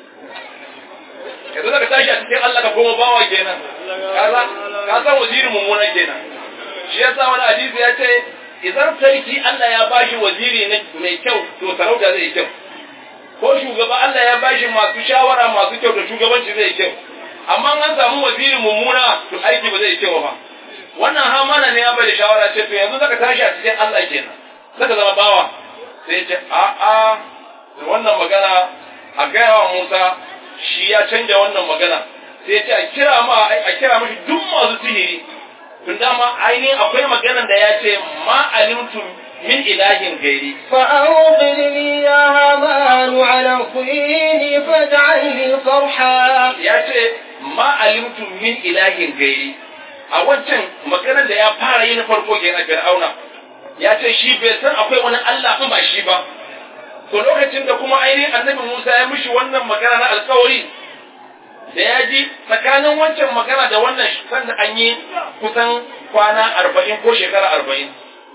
yanzu zaka tashi a cikin Allah ka koma bawa kenan ka san wazirin mummunan kenan shi yasa wani hadisi ya ce idan sarki Allah ya bashi waziri mai kyau to sarauta zai kyau ko shugaba Allah ya bashi masu shawara masu kyau to shugabanci zai kyau amma an samu waziri mummuna to aiki ba zai kyau ba wannan hamana ne ya bada shawara ce to yanzu zaka tashi a cikin Allah kenan zaka zama bawa sai ya ce a'a wannan magana a gaya wa Musa shi ya canja wannan magana sai ya ce a kira ma a kira mashi duk masu sihiri tun dama ainihin akwai maganan da ya ce ma alimtu min ilahin gairi فأوقد لي يا هامان على الطين فاجعل لي صرحا ya ce ma alimtu min ilahin gairi a wancan maganar da ya fara yi na farko kenan fir'auna ya ce shi bai san akwai wani Allah in ba shi ba to lokacin da kuma ainihin annabi Musa ya mishi wannan magana na alkawari da ya ji tsakanin wancan magana da wannan sanda an yi kusan kwana arba'in ko shekara arba'in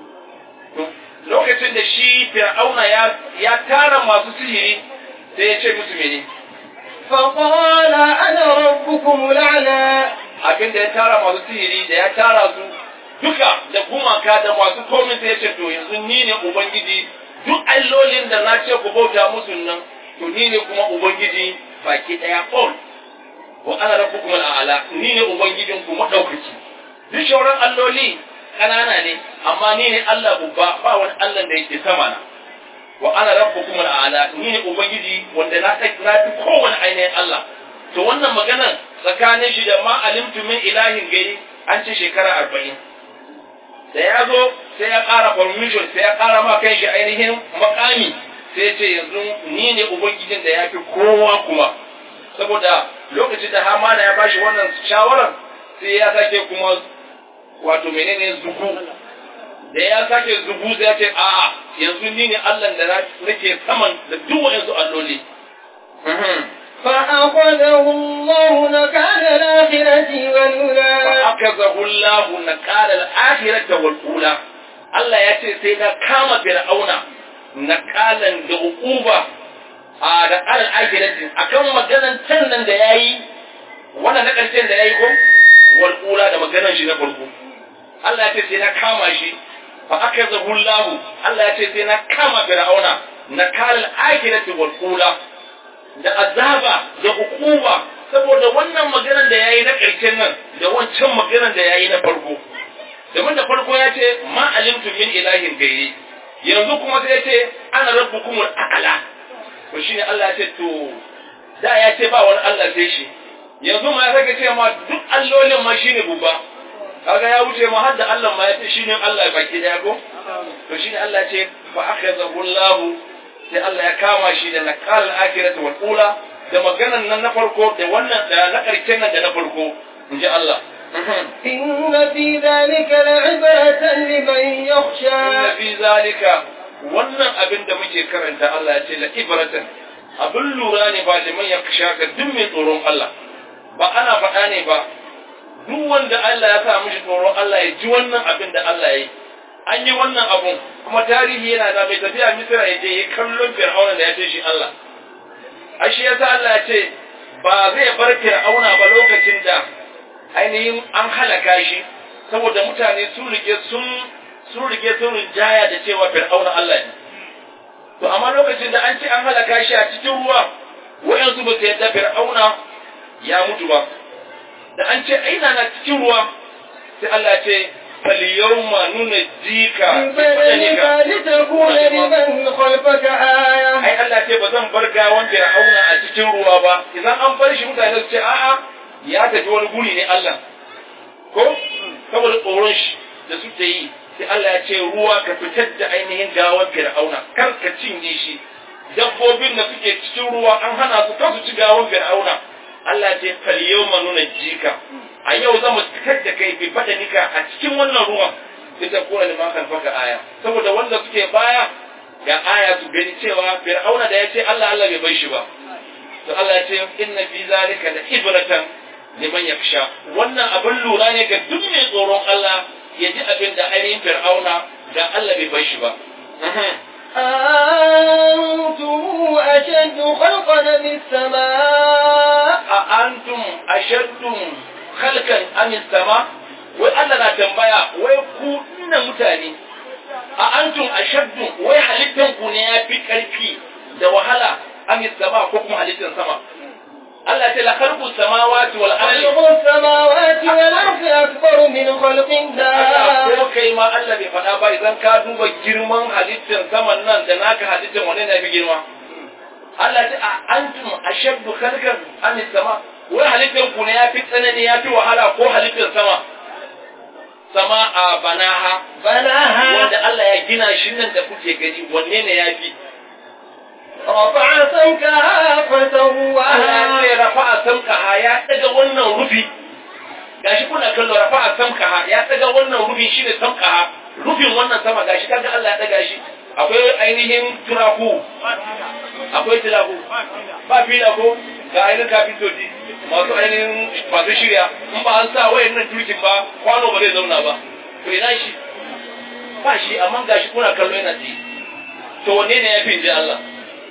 lokacin da shi fir'auna ya, ya tara masu sihiri sai ya ce musu mene فقال أنا ربكم الأعلى abin da ya tara masu sihiri da ya tara su duka da gumaka da masu komin sai ya ce to yanzu ni ne ubangiji duk allolin da na ce ku bauta musu nan to ni ne kuma ubangiji baki daya all wa ana rabbukum al'ala ni ne ubangijin ku madaukaki duk shauran alloli kanana ne amma ni ne Allah babba ba wani Allah da yake sama na wa ana rabbukum al'ala ni ne ubangiji wanda na na fi kowane ainihin Allah to wannan maganar tsakanin shi da ma alimtu min ilahin gairi an ce shekara arba'in da ya zo sai ya ƙara permission sai ya ƙara ma kan shi ainihin makami sai ya ce yanzu ni ne ubangijin da ya fi kowa kuma saboda lokacin da hamana ya bashi wannan shawarar sai ya sake kuma wato menene zugu da ya sake zugu sai ya ce a yanzu ni ne Allah da nake saman da duk wa'ansu alloli فأخذه الله نكال الآخرة والأولى فأخذه الله نكال الآخرة والأولى Allah ya ce sai na kama fir'auna nakalan da uquba a da alal akhirati akan maganan can nan da yayi wannan na karshen da yayi ko wal ula da maganan shi na farko Allah ya ce sai na kama shi fa akazahu Allah Allah ya ce sai na kama fir'auna nakalal akhirati wal ula da azaba da hukuma saboda wannan maganar da yayi na ƙarshen nan da wancan maganar da yayi na farko domin da farko ya ce ma alimtu min ilahin gairi yanzu kuma sai ya ce ana rabbukumul a'la to shine Allah ya ce to da ya ce ba wani Allah sai shi yanzu ma ya saka ce ma duk allolin ma shine bubba kaga ya wuce ma har da Allah ma ya ce shine Allah ya baki daya ko to shine Allah ya ce fa akhadhahu Allah sai Allah ya kama shi da naqal al-akhirati wal ula da maganan nan na farko da wannan da na karshen nan da na farko inji Allah إن في ذلك لعبرة لمن يخشى inna fi zalika wannan abin da muke karanta Allah ya ce la ibratan abin lura ne ba liman ya shaka duk mai tsoron Allah ba ana faɗa ne ba duk wanda Allah ya sa mishi tsoron Allah ya ji wannan abin da Allah ya yi an yi wannan abun kuma tarihi yana da mai tafiya Misira ya je ya kallon Fir'auna da ya ce shi Allah ashe yasa Allah ya ce ba zai bar Fir'auna ba lokacin da ainihin an halaka shi saboda mutane sun rige sun sun rige sun rinjaya da cewa fir'auna Allah ne to amma lokacin da an ce an halaka shi a cikin ruwa wayansu ba su yadda fir'auna ya mutu ba da an ce aina na cikin ruwa sai Allah ce fal yawma nunajjika ببدنك لتكون لمن خلفك آية ai Allah ce ba zan bar gawan fir'auna a cikin ruwa ba idan an bar shi mutane su ce a'a ya tafi wani guri ne Allah ko saboda tsoron shi da suke yi sai Allah ya ce ruwa ka fitar da ainihin gawan fir'auna kar ka cinye shi dabbobin da suke cikin ruwa an hana su kar su ci gawan fir'auna Allah ce fal yawma nunajjika a yau za mu fitar da kai bi badanika a cikin wannan ruwan sai ta kora liman kalfaka aya saboda wanda suke baya ga aya su gani cewa fir'auna da ya ce Allah Allah bai bar shi ba to Allah ya ce inna fi zalika la ibratan liman yakhsha wannan abin lura ne ga duk mai tsoron Allah ya ji abin da ainihin fir'auna da Allah bai bar shi ba أنتم أشد خلقا من السماء a antum ashaddum khalqan am sama wai Allah na tambaya wai ku inna mutane a antum ashaddu wai halittan ku ne yafi karfi da wahala am sama ko kuma halittan sama Allah ta la khalqu samawati wal ardi خلق السماوات والأرض أكبر من خلق Allah الدار ko kai ma Allah bai faɗa ba idan ka duba girman halittan saman nan da naka halittan wanne ne fi girma Allah ta a antum ashaddu khalqan am sama wai halittan ku ne yafi tsanani yafi wahala ko halittan sama sama a banaha بناها wanda Allah ya gina shi nan da kuke gani wanne ne yafi رفع سمكها Allah ya فسواها ce rafa'a samkaha ya daga wannan rufi gashi kuna kallo rafa'a samkaha ya daga wannan rufi shine samkaha rufin wannan sama gashi kaga Allah ya daga shi akwai ainihin turaku akwai turaku ba fila ko ga ainihin kafintoci masu ainihin masu shirya in ba an sa wayan nan turkin ba kwano ba zai zauna ba to ina shi ba shi amma gashi kuna kallo yana tsaye to wanne ne ya fi inji Allah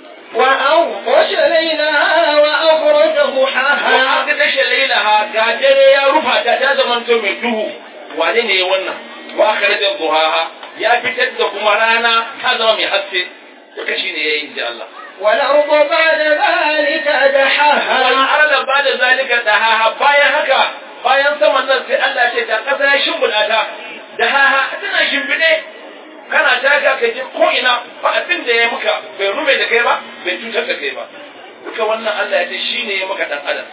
وأغطش ليلها وأخرج ضحاها aka tashe lailaha ga dare ya rufa ta ta zamanto mai duhu wane ne wannan wa kharaja duhaha ya fitar da kuma rana ta zama mai haske duka shine yayi inji Allah والأرض بعد ذلك wal دحاها arda ba'da zalika dahaha bayan haka bayan saman nan sai Allah ya ce ta kasa ya shimbuda ta dahaha tana shimbide kana taka ka je ko ina ba abin da ya muka bai rube da kai ba bai cutar da kai ba duka wannan Allah ya ce shine ya maka dan adam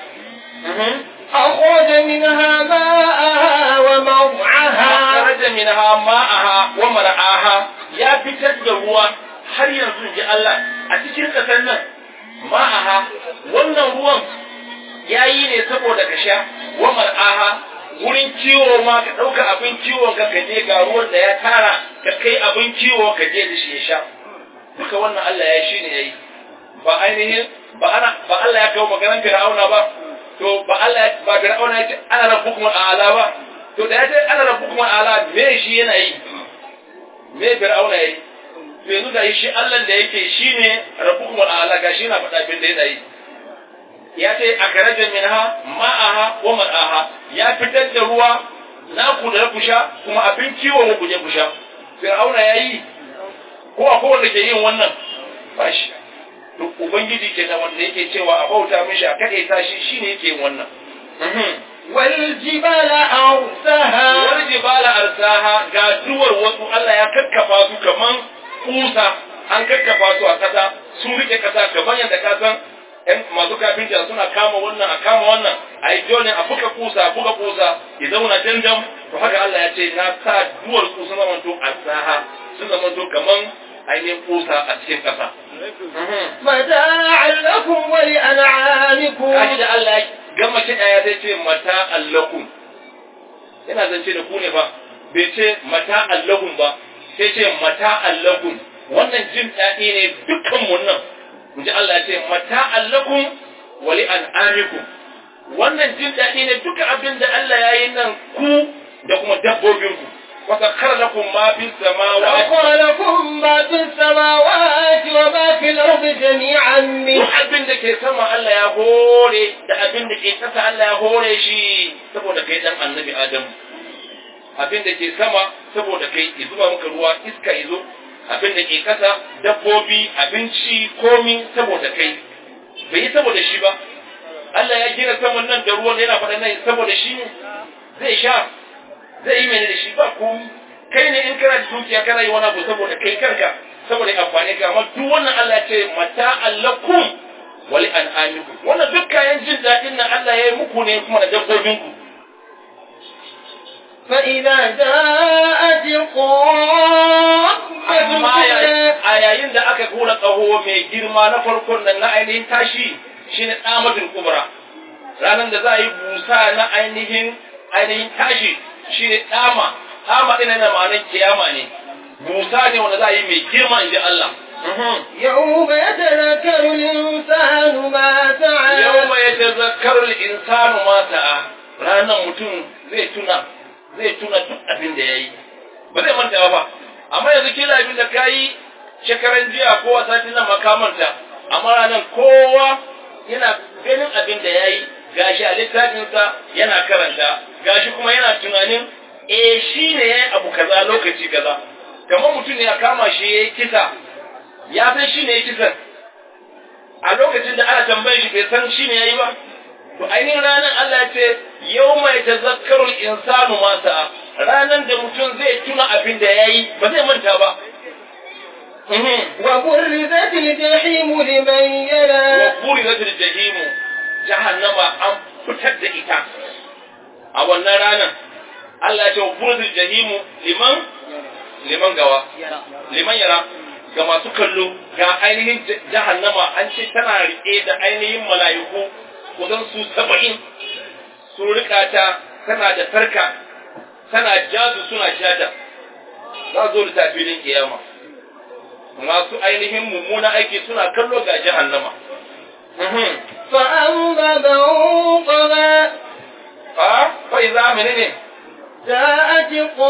أخرج منها ماءها ومرعاها kharaja minha ma'aha wa mar'aha ya fitar da ruwa har yanzu ji Allah a cikin kasar nan ma'aha wannan ruwan yayi ne saboda ka sha wa mar'aha wurin kiwo ma ka ɗauka abin kiwon ka ka je ga ruwan da ya tara ka kai abin kiwo ka je da shi ya sha duka wannan Allah ya shi ne yayi ba ainihin ba ana ba Allah ya kawo maganar Fir'auna ba to ba Allah ba Fir'auna ya ce ana rabbukum a'ala ba to da ya ce ana rabbukum a'ala me shi yana yi me Fir'auna yayi to yanzu da shi Allah da yake shine rabbukum a'ala ga shi na faɗa bin da yana yi ya ce a karajan minha ma'aha wa mar'aha ya fitar da ruwa na ku da ku sha kuma abin kiwo ku je ku sha Fir'auna yayi ko akwai wanda ke yin wannan ba shi to ubangiji ke da wanda yake cewa a bauta mishi a kade ta shi shine yake yin wannan والجبال أرساها wani jibala arsaha ga duwar wasu Allah ya kakkafa su kaman kusa an kakkafa su a kasa sun rike kasa kamar yadda ka san ‘yan masu kafinta suna kama wannan a kama wannan a yi jone a buga kusa a buga kusa ya zauna dandam to haka Allah ya ce na sa duwar su sun zamanto arsaha sun zamanto kaman ainihin kusa a cikin kasa. متاعا لكم ولأنعامكم Kaji da Allah ya gama kiɗa ya zai ce mata allakun yana zance da ku ne fa bai ce mata allahun ba sai ce mata allakun wannan jin daɗi ne dukkan mun nan in ji Allah ya ce mata allakun wali an'amikum wannan jin daɗi ne duka abin da Allah ya yi nan ku da kuma dabbobinku wa sakhara lakum ma fis samawati سخر لكم ما في السماوات وما في الأرض جميعا duk منه abin da ke sama Allah ya hore da abin da ke ƙasa Allah ya hore shi saboda kai dan annabi Adamu abin da ke sama saboda kai ya zuba maka ruwa iska ya zo abin da ke ƙasa dabbobi abinci komi saboda kai bai yi saboda shi ba Allah ya gina saman nan da ruwan yana faɗa nan saboda shi ne zai sha zai yi mene da shi ba komi kai ne in kana da dukiya kana yi wani abu saboda kai kanka saboda amfani ka amma duk wannan Allah ya ce mata allakum wali an'amikum wannan duk kayan jin daɗin nan Allah ya yi muku ne kuma da dabbobinku فإذا جاءت الطامة amma ya- الكبرى a yayin da aka kura tsaho mai girma na farkon nan na ainihin tashi shine tsamatul kubra ranar da za a yi busa na ainihin ainihin tashi shine tsama tsama ɗin na ma'anar kiyama ne busa ne wanda za a yi mai girma in ji Allah يوم يتذكر الإنسان ما سعى yau mai tazakkarul insanu ma sa'a ranar mutum zai tuna zai tuna duk abin da ya yi ba zai manta ba amma yanzu kila abin da ka yi shekaran jiya ko a satin nan makamanta amma ranar kowa yana ganin abin da ya yi gashi a littafinsa yana karanta gashi kuma yana tunanin eh shi ne ya yi abu kaza lokaci kaza kamar mutum ne ya kama shi ya yi kisa ya san shi ne ya kisan a lokacin da ana tambayar shi bai san shi ne yayi ba to ainihin ranar Allah ya ce yau mai tazakkarul insanu ma sa'a ranar da mutum zai tuna abin da yayi ba zai manta ba Mhm. وبرزت الجحيم لمن wa يرى burizatil jahimu jahannama an fitar da ita a wannan ranar Allah ya ce wa burizatil jahimu liman liman gawa liman yara ga masu kallo ga ainihin j- jahannama an ce tana riƙe da ainihin mala'iku kusan su saba'in su rika ta tana da sarka tana jazu suna jata za zo da tafilin kiyama masu ainihin mummuna aiki suna kallo ga jahannama Mhm. فأما من طغى a fa iza menene جاءت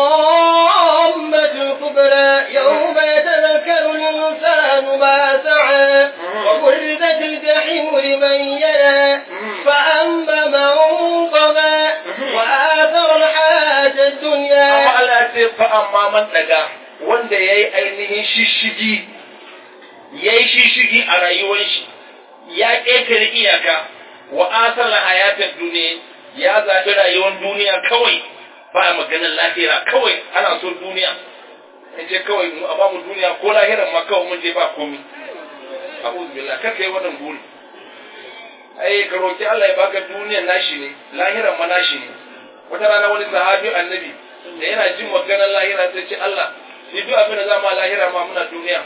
الطامة الكبرى يوم يتذكر الإنسان ما سعى وبرزت الجحيم لمن يرى فأما من طغى وآثر الحياة amma الدنيا Allah ya ce fa amma man daga wanda yayi ainihin shishigi yayi shishigi a rayuwar shi ya ƙetare iyaka wa asala hayatar duniya ya zaɓi rayuwar duniya kawai ba maganar lahira kawai ana so duniya in ce kawai mu a ba mu duniya ko lahiran ma kawai mun je ba komi a'udhu billah kar kai wannan buri ai ka roki Allah ya baka duniyar nashi ne lahiran ma nashi ne wata rana wani sahabi annabi da yana jin maganar lahira sai ce Allah ni duk abin da za mu a lahira ma muna duniya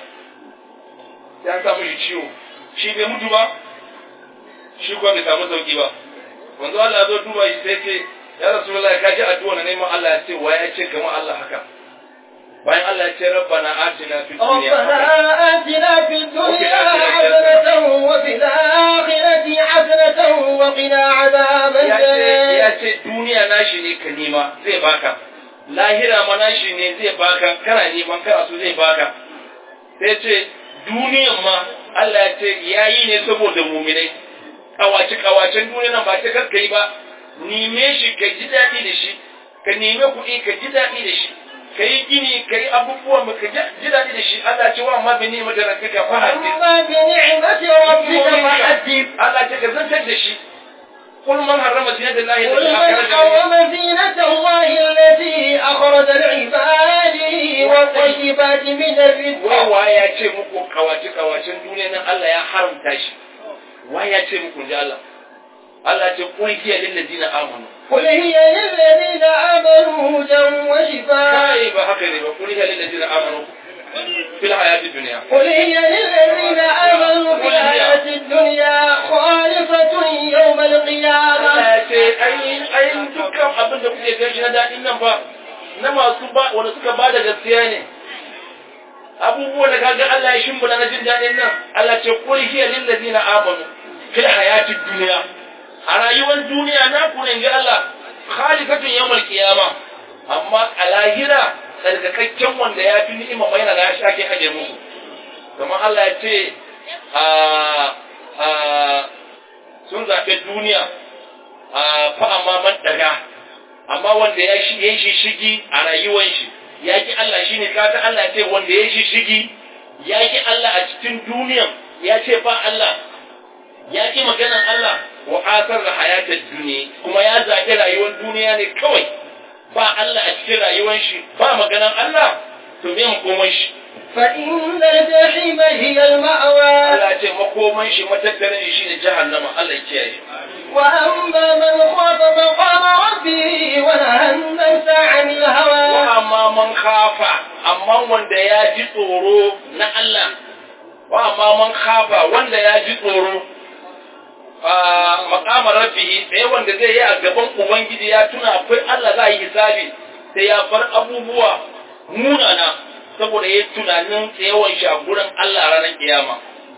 sai an samu shi ciwo shi bai mutu ba shi kuwa bai samu sauki ba wanzu Allah ya zo duba shi sai ce ya rasulullahi ka ji addu'a na neman Allah ya ce wa ya ce kamar Allah haka bayan Allah ya ce rabbana atina fid dunya ربنا آتنا في الدنيا حسنة وفي الآخرة حسنة وقنا عذاب ya ce ya النار ce duniya nashi ne ka nema zai baka lahira ma nashi ne zai baka kana neman kana so zai baka sai ce duniyan ma Allah ya ce yayi ne saboda muminai kawace kawacen duniya nan ba ta karka yi ba nime shi ka ji daɗi da shi ka neme kuɗi ka ji daɗi da shi kai gini kai abubuwa mu ka ji daɗi da shi Allah ce wa amma bi ni mata rabbika fa hadith أما بنعمة ربك فحدث Allah ce ka zantar da shi قل من حرم زينة الله قل التي من أخرج حرم زينة الله التي أخرج لعباده والطيبات من الرزق wa ya ce muku kawace kawacen duniya nan Allah ya haramta shi wa ya ce muku ji Allah Allah ce qul hiya lil ladina amanu قل هي للذين آمنوا هدى وشفاء kai ba haka ne ba qul hiya lil ladina amanu fil hayati dunya قل هي للذين آمنوا في الحياة الدنيا خالصة يوم القيامة Allah ya ce ai ai dukkan abin da kuke gashi na dadin nan fa na masu ba wanda suka ba da gaskiya ne abubuwan da kaga Allah ya shimfida na jin dadin nan Allah ce qul hiya lil ladina amanu fil hayati dunya a rayuwar duniya na ku ne ga Allah khalifatun yawmal qiyama amma a lahira tsarkakakken wanda ya fi ni'ima mai na ya shake aje muku kamar Allah ya ce a a sun zaɓe duniya a fa amma man daga amma wanda ya shi ya shi shigi a rayuwar shi ya ki Allah shine kaga Allah ce wanda ya shi shigi ya ki Allah a cikin duniyan ya ce ba Allah ya ki maganan Allah wa asar da hayatar duniya kuma ya zaɓi rayuwar duniya ne kawai ba Allah a cikin rayuwar shi ba maganan Allah to me makoman shi فإن الجحيم هي المأوى Allah ce makoman shi matattarin shi ne jahannama Allah ya kiyaye وأما من خاف مقام ربه ونهى النفس عن wa الهوى amma man khafa amma wanda ya ji tsoro na Allah wa amma man khafa wanda ya ji tsoro a makamar rabbihi sai wanda zai yi a gaban ubangiji ya tuna akwai Allah za a yi hisabi sai ya bar abubuwa munana saboda ya tunanin tsayawan shi a gurin Allah a ranar kiyama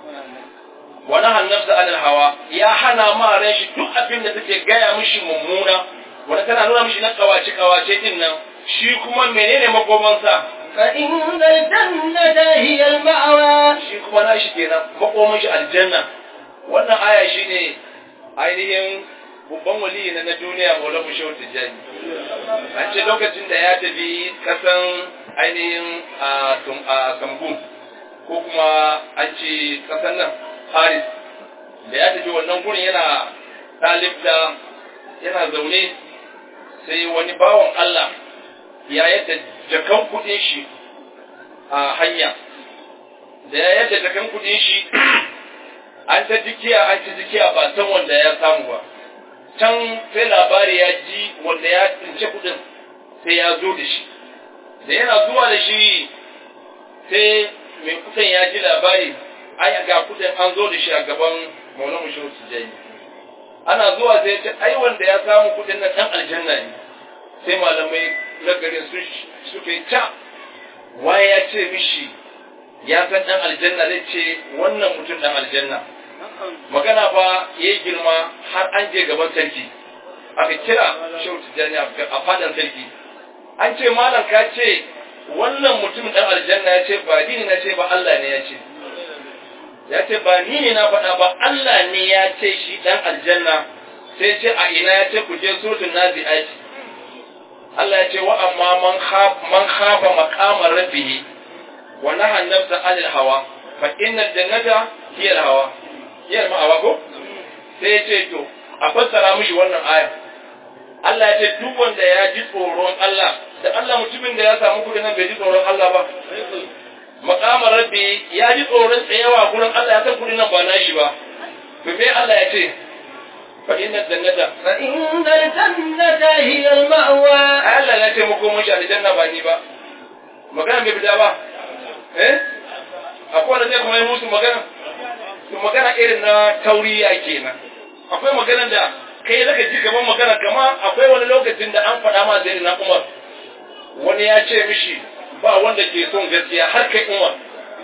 wani hannarsa anil hawa ya hana ma ran shi duk abin da take gaya mishi mummuna wanda tana nuna mishi na kawace kawace din nan shi kuma menene makomansa فإن الجنة هي المأوى shi kuma nashi kenan makoman shi aljanna wannan aya shine ainihin babban waliyi na na duniya Maulana Shehu Tijjani an ce lokacin da ya tafi kasan ainihin a Tum- a Kambun ko kuma an ce kasan nan Paris da ya tafi wannan gurin yana ɗalibta yana zaune sai wani bawan Allah ya yadda jakan kuɗin shi a hanya da ya yadda jakan kuɗin shi an ta jikiya an ta jikiya ba san wanda ya samu ba can sai labari ya ji wanda ya tsince kuɗin sai ya zo da shi da yana zuwa da shi sai mai kuɗin ya ji labari ai ga kuɗin an zo da shi a gaban maulamu shehu tijjani ana zuwa sai ce ai wanda ya samu kuɗin nan ɗan aljanna ne sai malamai na garin su suka yi ta waye ya ce mishi ya san ɗan aljanna zai ce wannan mutum ɗan aljanna magana fa ya yi girma har an je gaban sarki aka kira shehu tijjani a fadan sarki an ce malam ka ce wannan mutum ɗan aljanna ya ce ba ni ne na ce ba Allah ne ya ce ya ce ba ni ne na faɗa ba Allah ne ya ce shi ɗan aljanna sai ce a ina ya ce ku je suratul nazi'ati Allah ya ce wa amma man khaf man khafa maqama rabbih wa naha an-nafsa 'anil hawa fa innal jannata hiya al-hawa hiya al-ma'awa ko sai ya ce to a fassara mishi wannan aya Allah ya ce duk wanda ya ji tsoron Allah da Allah mutumin da ya samu kuɗi nan bai ji tsoron Allah ba maqama rabbi ya ji tsoron tsayawa gurin Allah ya san kuɗi nan ba nashi ba to me Allah ya ce fa innal jannata فإن الجنة هي المأوى Allah na ce muku mun shi aljanna ba ni ba magana bai fita ba eh akwai wanda zai kuma yi musu magana to magana irin na tauriya kenan akwai magana da kai zaka ji gaban magana kama akwai wani lokacin da an faɗa ma sai na Umar wani ya ce mishi ba wanda ke son gaskiya har kai Umar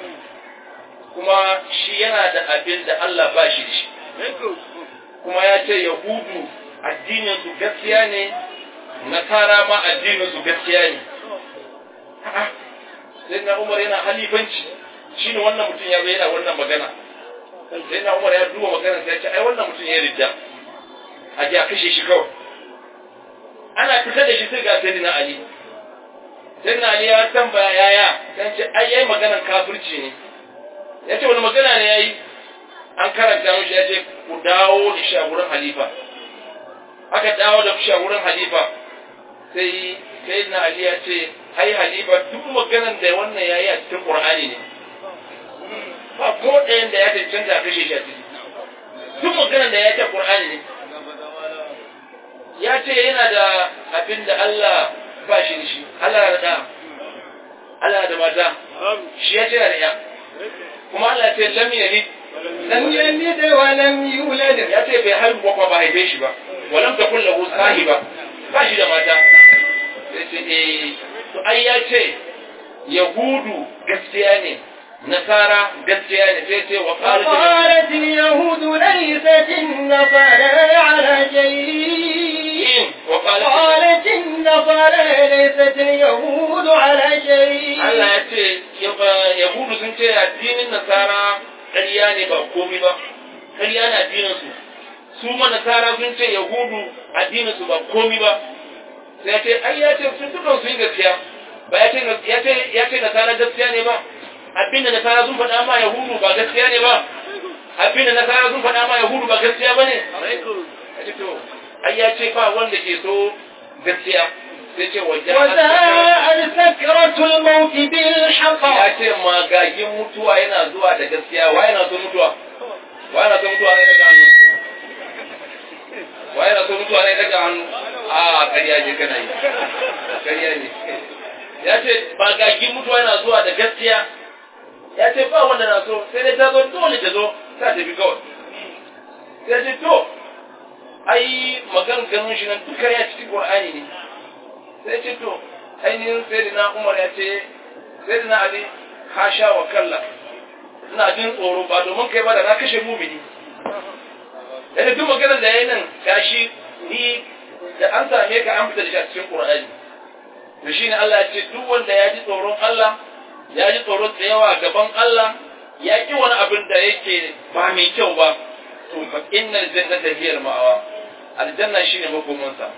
kuma shi yana da abin da Allah ba shi da shi kuma ya ce Yahudu addinin su gaskiya ne nasara ma addinin su gaskiya ne A'a, sai na umar yana halifanci shi ne wannan mutum ya zo yana wannan magana sai na umar ya duba magana sai ya ce ai wannan mutum ya ridda a ji a kashe shi kawai ana fitar da shi sai ga sai na ali sai na ali ya tambaya yaya dan ce ai yayi maganar kafirci ne ya ce wani magana ne yayi an karanta mishi ya ce ku dawo da shi a wurin halifa aka dawo da shi a wurin halifa sai sai na ali ya ce ai halifa duk maganar da wannan yayi a cikin qur'ani ne ba ko ɗayan da ya cancanta a kashe shi a ciki duk maganar da ya ce qur'ani ne ya ce yana da abin da Allah ba shi da shi Allah da da Allah da mata shi ya ce yana da ya kuma Allah ce lam yalid لم يلد ولم يولد ya ce bai haihu ba kuma ba haife shi ba walam takun lahu sahiba ba shi da mata sai ce eh to ai ya ce yahudu gaskiya ne nasara gaskiya ne sai ce wa qalat وقالت اليهود ليست النصارى على شيء wa qalat قالت النصارى ليست اليهود على شيء Allah ya ce yahudu sun ce addinin nasara ƙarya ne ba komai ba ƙarya ne addinin su su ma nasara sun ce yahudu addinin su ba komai ba sai ya ce ai ya ce sun dukan su yi gaskiya ba ya ce ya ce ya ce nasara gaskiya ne ba abin da nasara sun faɗa ma yahudu ba gaskiya ne ba abin da nasara sun faɗa ma yahudu ba gaskiya ba ne Ya ce to ai ya ce ba wanda ke so gaskiya sai ce wajen وجاءت سكرة الموت بالحق ya ce magagin mutuwa yana zuwa da gaskiya wa yana son mutuwa wa yana son mutuwa ne daga hannu wa yana son mutuwa ne daga hannu a ƙarya ne kana yi ƙarya ne ya ce magagin mutuwa yana zuwa da gaskiya ya ce ba wanda na so sai dai ta zo dole ta zo ta tafi kawai sai ce to ai maganganun shi nan duka ya cikin Qur'ani ne sai ce to ainihin sayyidina Umar ya ce sayyidina Ali hasha wa kalla ina jin tsoro ba domin kai ba da na kashe mumini yadda duk maganar da yayi nan gashi ni da an same ka an fita da shi a cikin Qur'ani to shine Allah ya ce duk wanda ya ji tsoron Allah ya ji tsoron tsayawa gaban Allah ya ki wani abin da yake ba mai kyau ba to fa innal jannata hiya al-ma'wa aljanna shine makomansa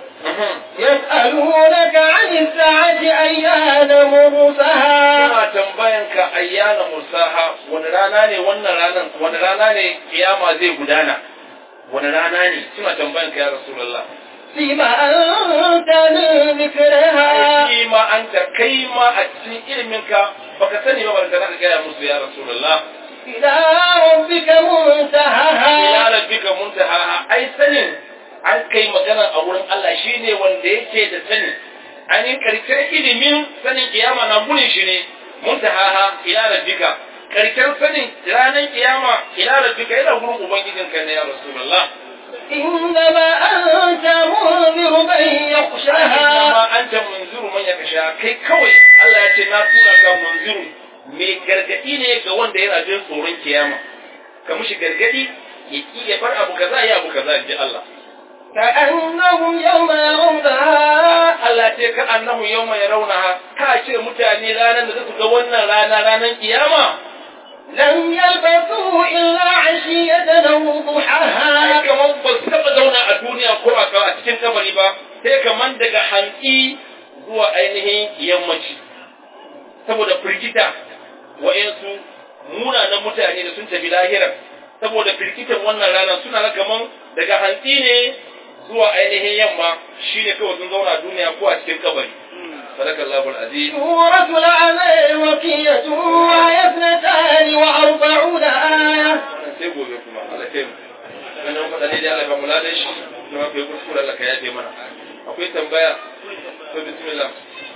يسألونك عن الساعة أيان مرسها suna tambayan ka ayyana musaha wani rana ne wannan ranan wani rana ne kiyama zai gudana wani rana ne suna tambayan ka ya rasulullah فيما أنت من ذكرها shi ma an ta kai ma a cikin ilimin ka baka sani ba barka ka gaya musu ya rasulullah إلى ربك منتهاها ila rabbika muntaha ai sanin an kai magana a wurin Allah shine wanda yake da sani ainihin karshen ilimin sanin kiyama na gurin shi ne muntaha ila rabbika karshen sanin ranar kiyama ila rabbika yana gurin ubangijinka ne ya rasulullah إنما أنت منذر من يخشاها amma anta munziru man yakasha kai kawai Allah ya ce na tura ka munziru mai gargadi ne ga wanda yana jin tsoron kiyama ka mushi gargadi ya ki ya bar abu kaza ya abu kaza ji Allah كأنهم يوم يرونها Allah ce ka annahu yawma yarawnaha ka ce mutane ranar da su ga wannan rana ranar kiyama لم يلبثوا إلا عشية أو ai ضحاها kamar ba su taba zauna a duniya ko a a cikin kabari ba sai kamar daga hantsi zuwa ainihin yammaci saboda firgita wa'yansu munanan mutane da sun tafi lahira saboda firgitan wannan rana suna ga kamar daga hantsi ne zuwa ainihin yamma shine kawai sun zauna a duniya ko a cikin kabari sadakallahu aziz سورة العمل وكية وهي اثنتان وأربعون آية sai gobe kuma Allah kai mu wannan faɗa ne da Allah ba mu ladan shi kuma kai kuskure Allah ka yafe mana akwai tambaya to bismillah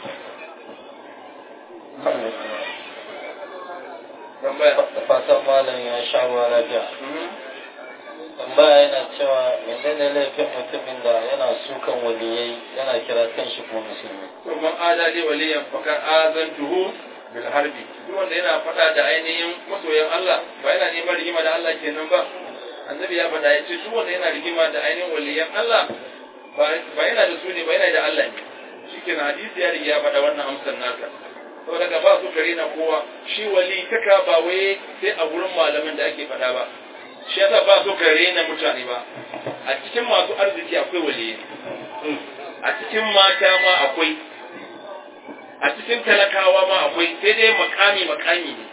tambaya da fatan malam ya sha ruwa lafiya Mhm. tambaya yana cewa menene laifin mutumin da yana sukan waliyai yana kira kan shi kuma musulmi to man adali waliyan fakar azantuhu bil harbi duk wanda yana faɗa da ainihin masoyan Allah ba yana neman rigima da Allah kenan ba annabi ya faɗa ya ce duk wanda yana rigima da ainihin waliyan Allah ba ba yana da su ne ba yana da Allah ne shikenan hadisi ya riga ya faɗa wannan amsar naka saboda ka ba su kare na kowa shi wali kaka ba wai sai a wurin malamin da ake faɗa ba shi yasa ba so ka rena mutane ba a cikin masu arziki akwai waliyi a cikin mata ma akwai a a cikin talakawa ma akwai sai dai makami makami ne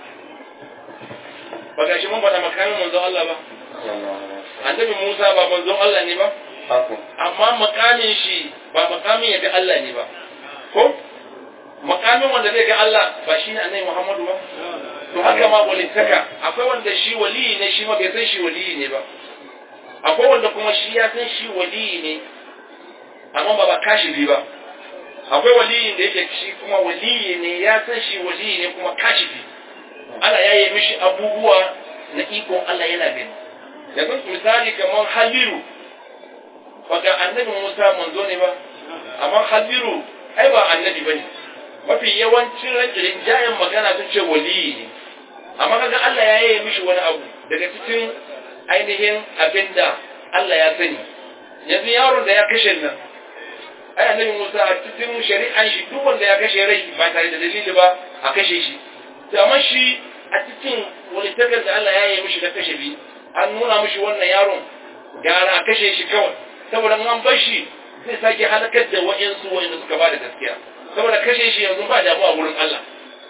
ba gashi mun faɗa makamin manzon Allah ba annabi Musa ba manzon Allah ne ba Haku. amma makamin shi ba makamin ya ga Allah ne ba ko makamin wanda zai ga Allah ba shi ne annabi Muhammadu ba to haka ma walittaka akwai wanda shi waliyi ne shi ma bai san shi waliyi ne ba akwai wanda kuma shi ya san shi waliyi ne amma ba ba kashifi ba akwai waliyin da yake shi kuma waliyi ne ya san shi waliyi ne kuma kashifi ana yaye mishi abubuwa na ikon Allah yana gani yanzu misali kamar haliru baka annabi Musa manzo ne ba amma haliru ai ba annabi bane mafi yawancin rinjayen magana sun ce waliyi ne amma kaga Allah ya yaye mishi wani abu daga cikin ainihin abinda Allah ya sani yanzu yaron da ya kashe nan ai annabi Musa a cikin shari'an shi duk wanda ya kashe rai ba tare da dalili ba a kashe shi to amma shi a cikin wani takar da Allah ya yi mishi na kashe bi an nuna mishi wannan yaron gara a kashe shi kawai saboda an bar shi zai sake halakar da wa'insu wa'inda suka ba da gaskiya saboda kashe shi yanzu ba damuwa wurin Allah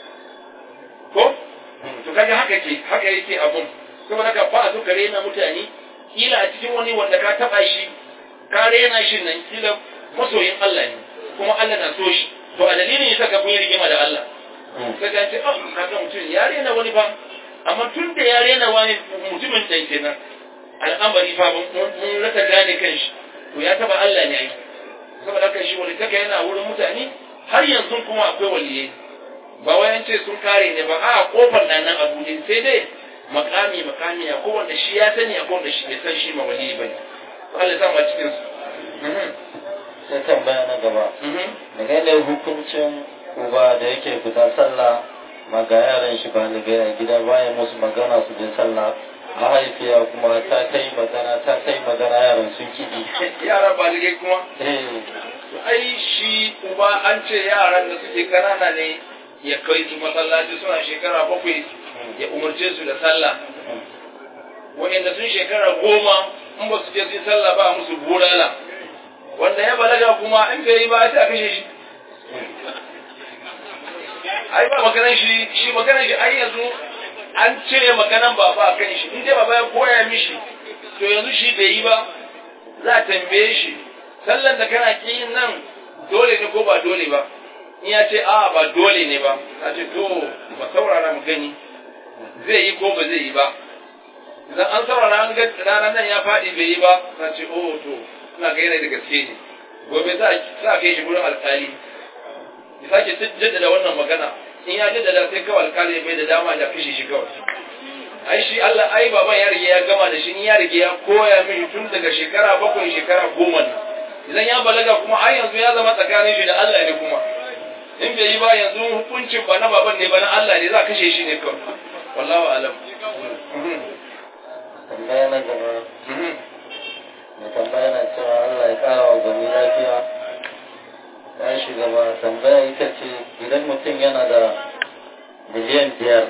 ko to kaga haka ke haka yake abun saboda ka ba su kare na mutane kila a cikin wani wanda ka taba shi ka rena shi nan kila masoyin Allah ne kuma Allah na so shi to a dalilin yasa ka kun yi rigima da Allah sai ka ce oh kaga mutum ya rena wani ba amma tun da ya rena wani mutumin dan kenan al'amari fa mun rasa gane kanshi to ya taba Allah ne ai saboda haka shi wani taka yana wurin mutane har yanzu kuma akwai waliyai ba wai an ce sun kare ne ba a kofar nan nan abu ne sai dai makami makami ya ko wanda shi ya sani ya ko wanda shi bai san shi ma waliyi bane Allah ya sa mu cikin su Sai tambaya na gaba. Menene hukuncin uba da yake fita sallah ma ga yaran shi ba ni a gida baya musu magana su je sallah mahaifiya kuma ta kai magana ta kai magana yaran sun kiɗi. yara baligai kuma Eh, ai shi uba an ce yaran da suke kanana ne ya kai su masallaci suna shekara bakwai ya umarce su da sallah wa'inda sun shekara goma in ba su je su yi sallah ba musu bulala wanda ya balaga kuma in bai yi ba sai a kashe shi ai ba maganan shi shi maganan shi ai yanzu an cire maganan baba a kan shi in dai baba ya koya mishi to yanzu shi bai yi ba za a tambaye shi sallan da kana ki yin nan dole ne ko ba dole ba in ya ce a ba dole ne ba a ce to ba saurara mu gani zai yi ko ba zai yi ba idan an saurara an ga ranar nan ya faɗi bai yi ba na ce oh to ina ga yana da gaske ne gobe za a kai shi gurin alƙali ya sake jaddada wannan magana in ya jaddada sai kawai alƙali bai da dama ya kashe shi kawai ai shi Allah ai baban ya rige ya gama da shi ni ya rige ya koya mini tun daga shekara bakwai shekara goma ne idan ya balaga kuma ai yanzu ya zama tsakanin shi da Allah ne kuma in bai yi ba yanzu hukuncin ba na baban ne ba na Allah ne za a kashe shi ne kawai wallahu alam tambaya na gaba. Mai tambaya na cewa Allah ya ƙara wa gani lafiya. Ya shiga ba tambaya ita ce idan mutum yana da miliyan biyar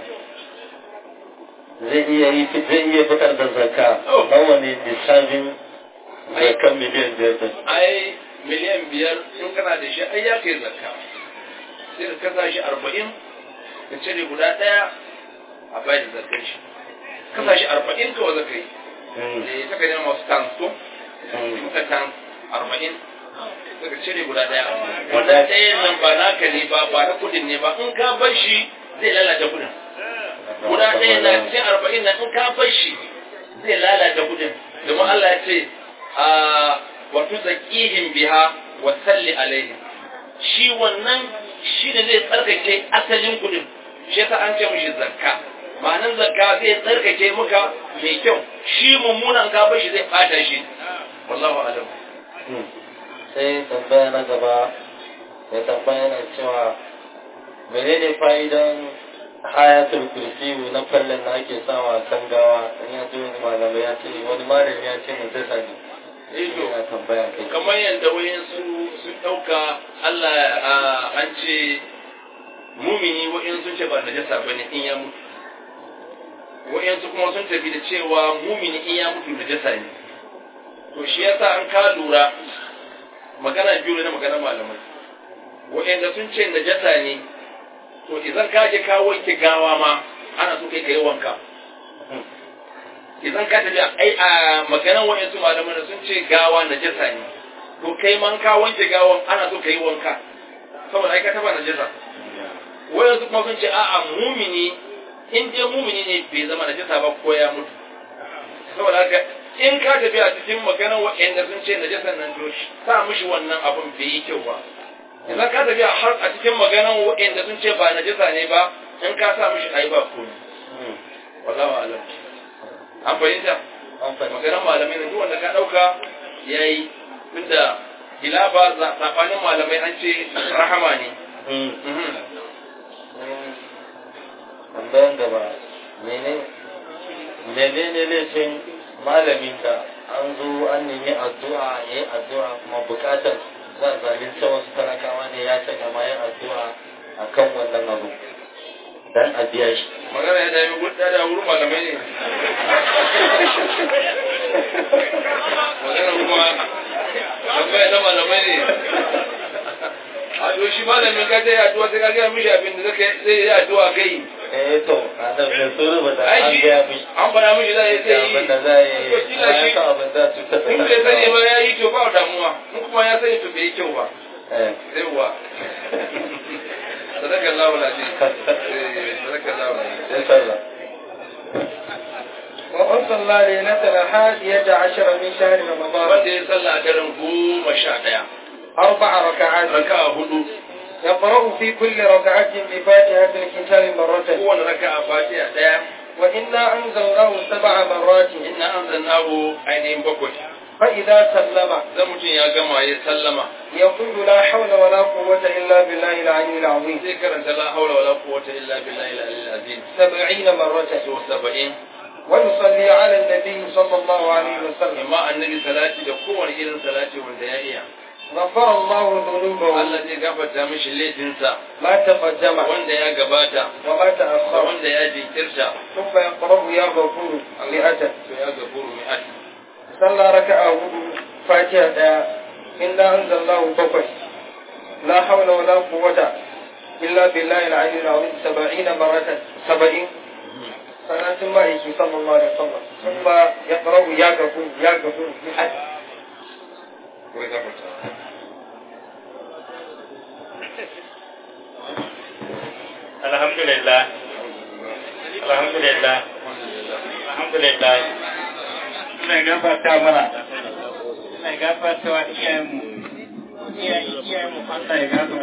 zai iya yi zai iya fitar da zakka nawa ne lissafin zakkan miliyan biyar din. ai miliyan biyar in kana da shi ai ya kai zakka sai ka kasa shi arba'in ka cire guda ɗaya a bayar da zakkan shi kasa shi arba'in kawai zaka yi da ya saka nema masu tans ko suka tans arba'in suka cire guda ɗaya wanda ɗayan nan ba naka ne ba ba na kudin ne ba in ka bar shi zai lalata kudin guda ɗaya na cikin arba'in nan in ka bar shi zai lalata kudin domin Allah ya ce a wato zakihim biha wa salli alaihim shi wannan shi ne zai tsarkake asalin kudin shi yasa an ce mishi zakka ma'anan zakka zai tsarkake muka mai kyau shi mummunan ka bar shi zai bata shi wallahu alam Sai tambaya na gaba mai tambaya na cewa menene fa'idan ayatul kursiyu na fallon da ake sawa kan gawa in ya ji wani malamai ya ce wani malami ya ce mun tasa ne eh to yana tambaya kai kamar yadda wayansu sun ɗauka Allah an ce mumini wa'in sun ce ba najasa bane in ya mutu wa'yansu kuma sun tafi da cewa mumini in ya mutu najasa ne to shi yasa an ka lura magana biyu ne na magana malamai wa'anda sun ce najasa ne to idan ka je ka wanke gawa ma ana so kai kai wanka idan ka tafi ai a maganan wa'ansu malaman sun ce gawa najasa ne to kai man ka wanke gawan ana so kai wanka saboda ai ka taba najasa wayansu kuma sun ce a'a mumini in dai mumini ne bai zama najasa ba ko ya mutu saboda haka in ka tafi a cikin maganar wa'anda sun ce najasan nan to sa mishi wannan abun bai yi kyau ba idan ka tafi har a cikin maganar wa'anda sun ce ba najasa ne ba in ka sa mishi ai ba komai wallahu alam an fahimta maganar malamai ne duk wanda ka dauka yayi tunda hilafa tsakanin malamai an ce rahama ne tambayan gaba mene menene laifin malamin da an zo an nemi addu'a ya yi addu'a kuma bukatar za a zalunta wasu talakawa ne ya sanya ma yin addu'a a kan wannan abu dan a biya shi magana ya dami gudda da wurin malamai ne magana kuma tambaya na malamai ne a to shi malamin ka zai addu'a sai ka gaya mishi abin da zai yi addu'a kai eh to adam ne so ruba da ai an shi gaya mishi an fara mishi za a yi da sai abin da za a yi To kila bayan shi- ka abin da su ta in bai sani ba ya yi to ba damuwa in kuma ya sani to bai yi kyau ba eh sai wa sadaka Allah wala ce sadaka Allah wala sai sallah ومن صلى ليلة الحادية عشر من شهر رمضان wanda ya sallah a daren goma sha ɗaya أربع ركعات raka'a hudu يقرأ في كل ركعة بفاتحة الكتاب مرة kowane raka'a fatiha ɗaya وإنا أنزلناه سبع مرات inna anzalnahu ainihin bakwai فإذا سلم zan mutum ya gama ya sallama يقول لا حول ولا قوة إلا بالله العلي العظيم sai karanta la haula wala quwwata illa billahi al-aliyyil azim سبعين مرة so 70 ونصلي على النبي صلى الله عليه وسلم amma annabi salati da kowane irin salati wanda ya iya غفر الله ذنوبه Allah zai gafarta mishi laifinsa ما تقدم wanda ya gabata وما da تأخر wanda ya jinkirta ثم يقرأ يا غفور مئة to ya gafuru mi'at صلى ركعة فاتحة إنا أنزلناه بقي لا حول ولا قوة إلا بالله العلي العظيم سبعين مرة سبعين صلاة الله صلى الله عليه وسلم ثم يقرأ يا غفور يا غفور بحد ko ya gafarta Alhamdulillah. Alhamdulillah. Alhamdulillah. Ina gafarta mana. Ina gafarta wa iyayenmu. Iyayenmu Allah ya gafarta.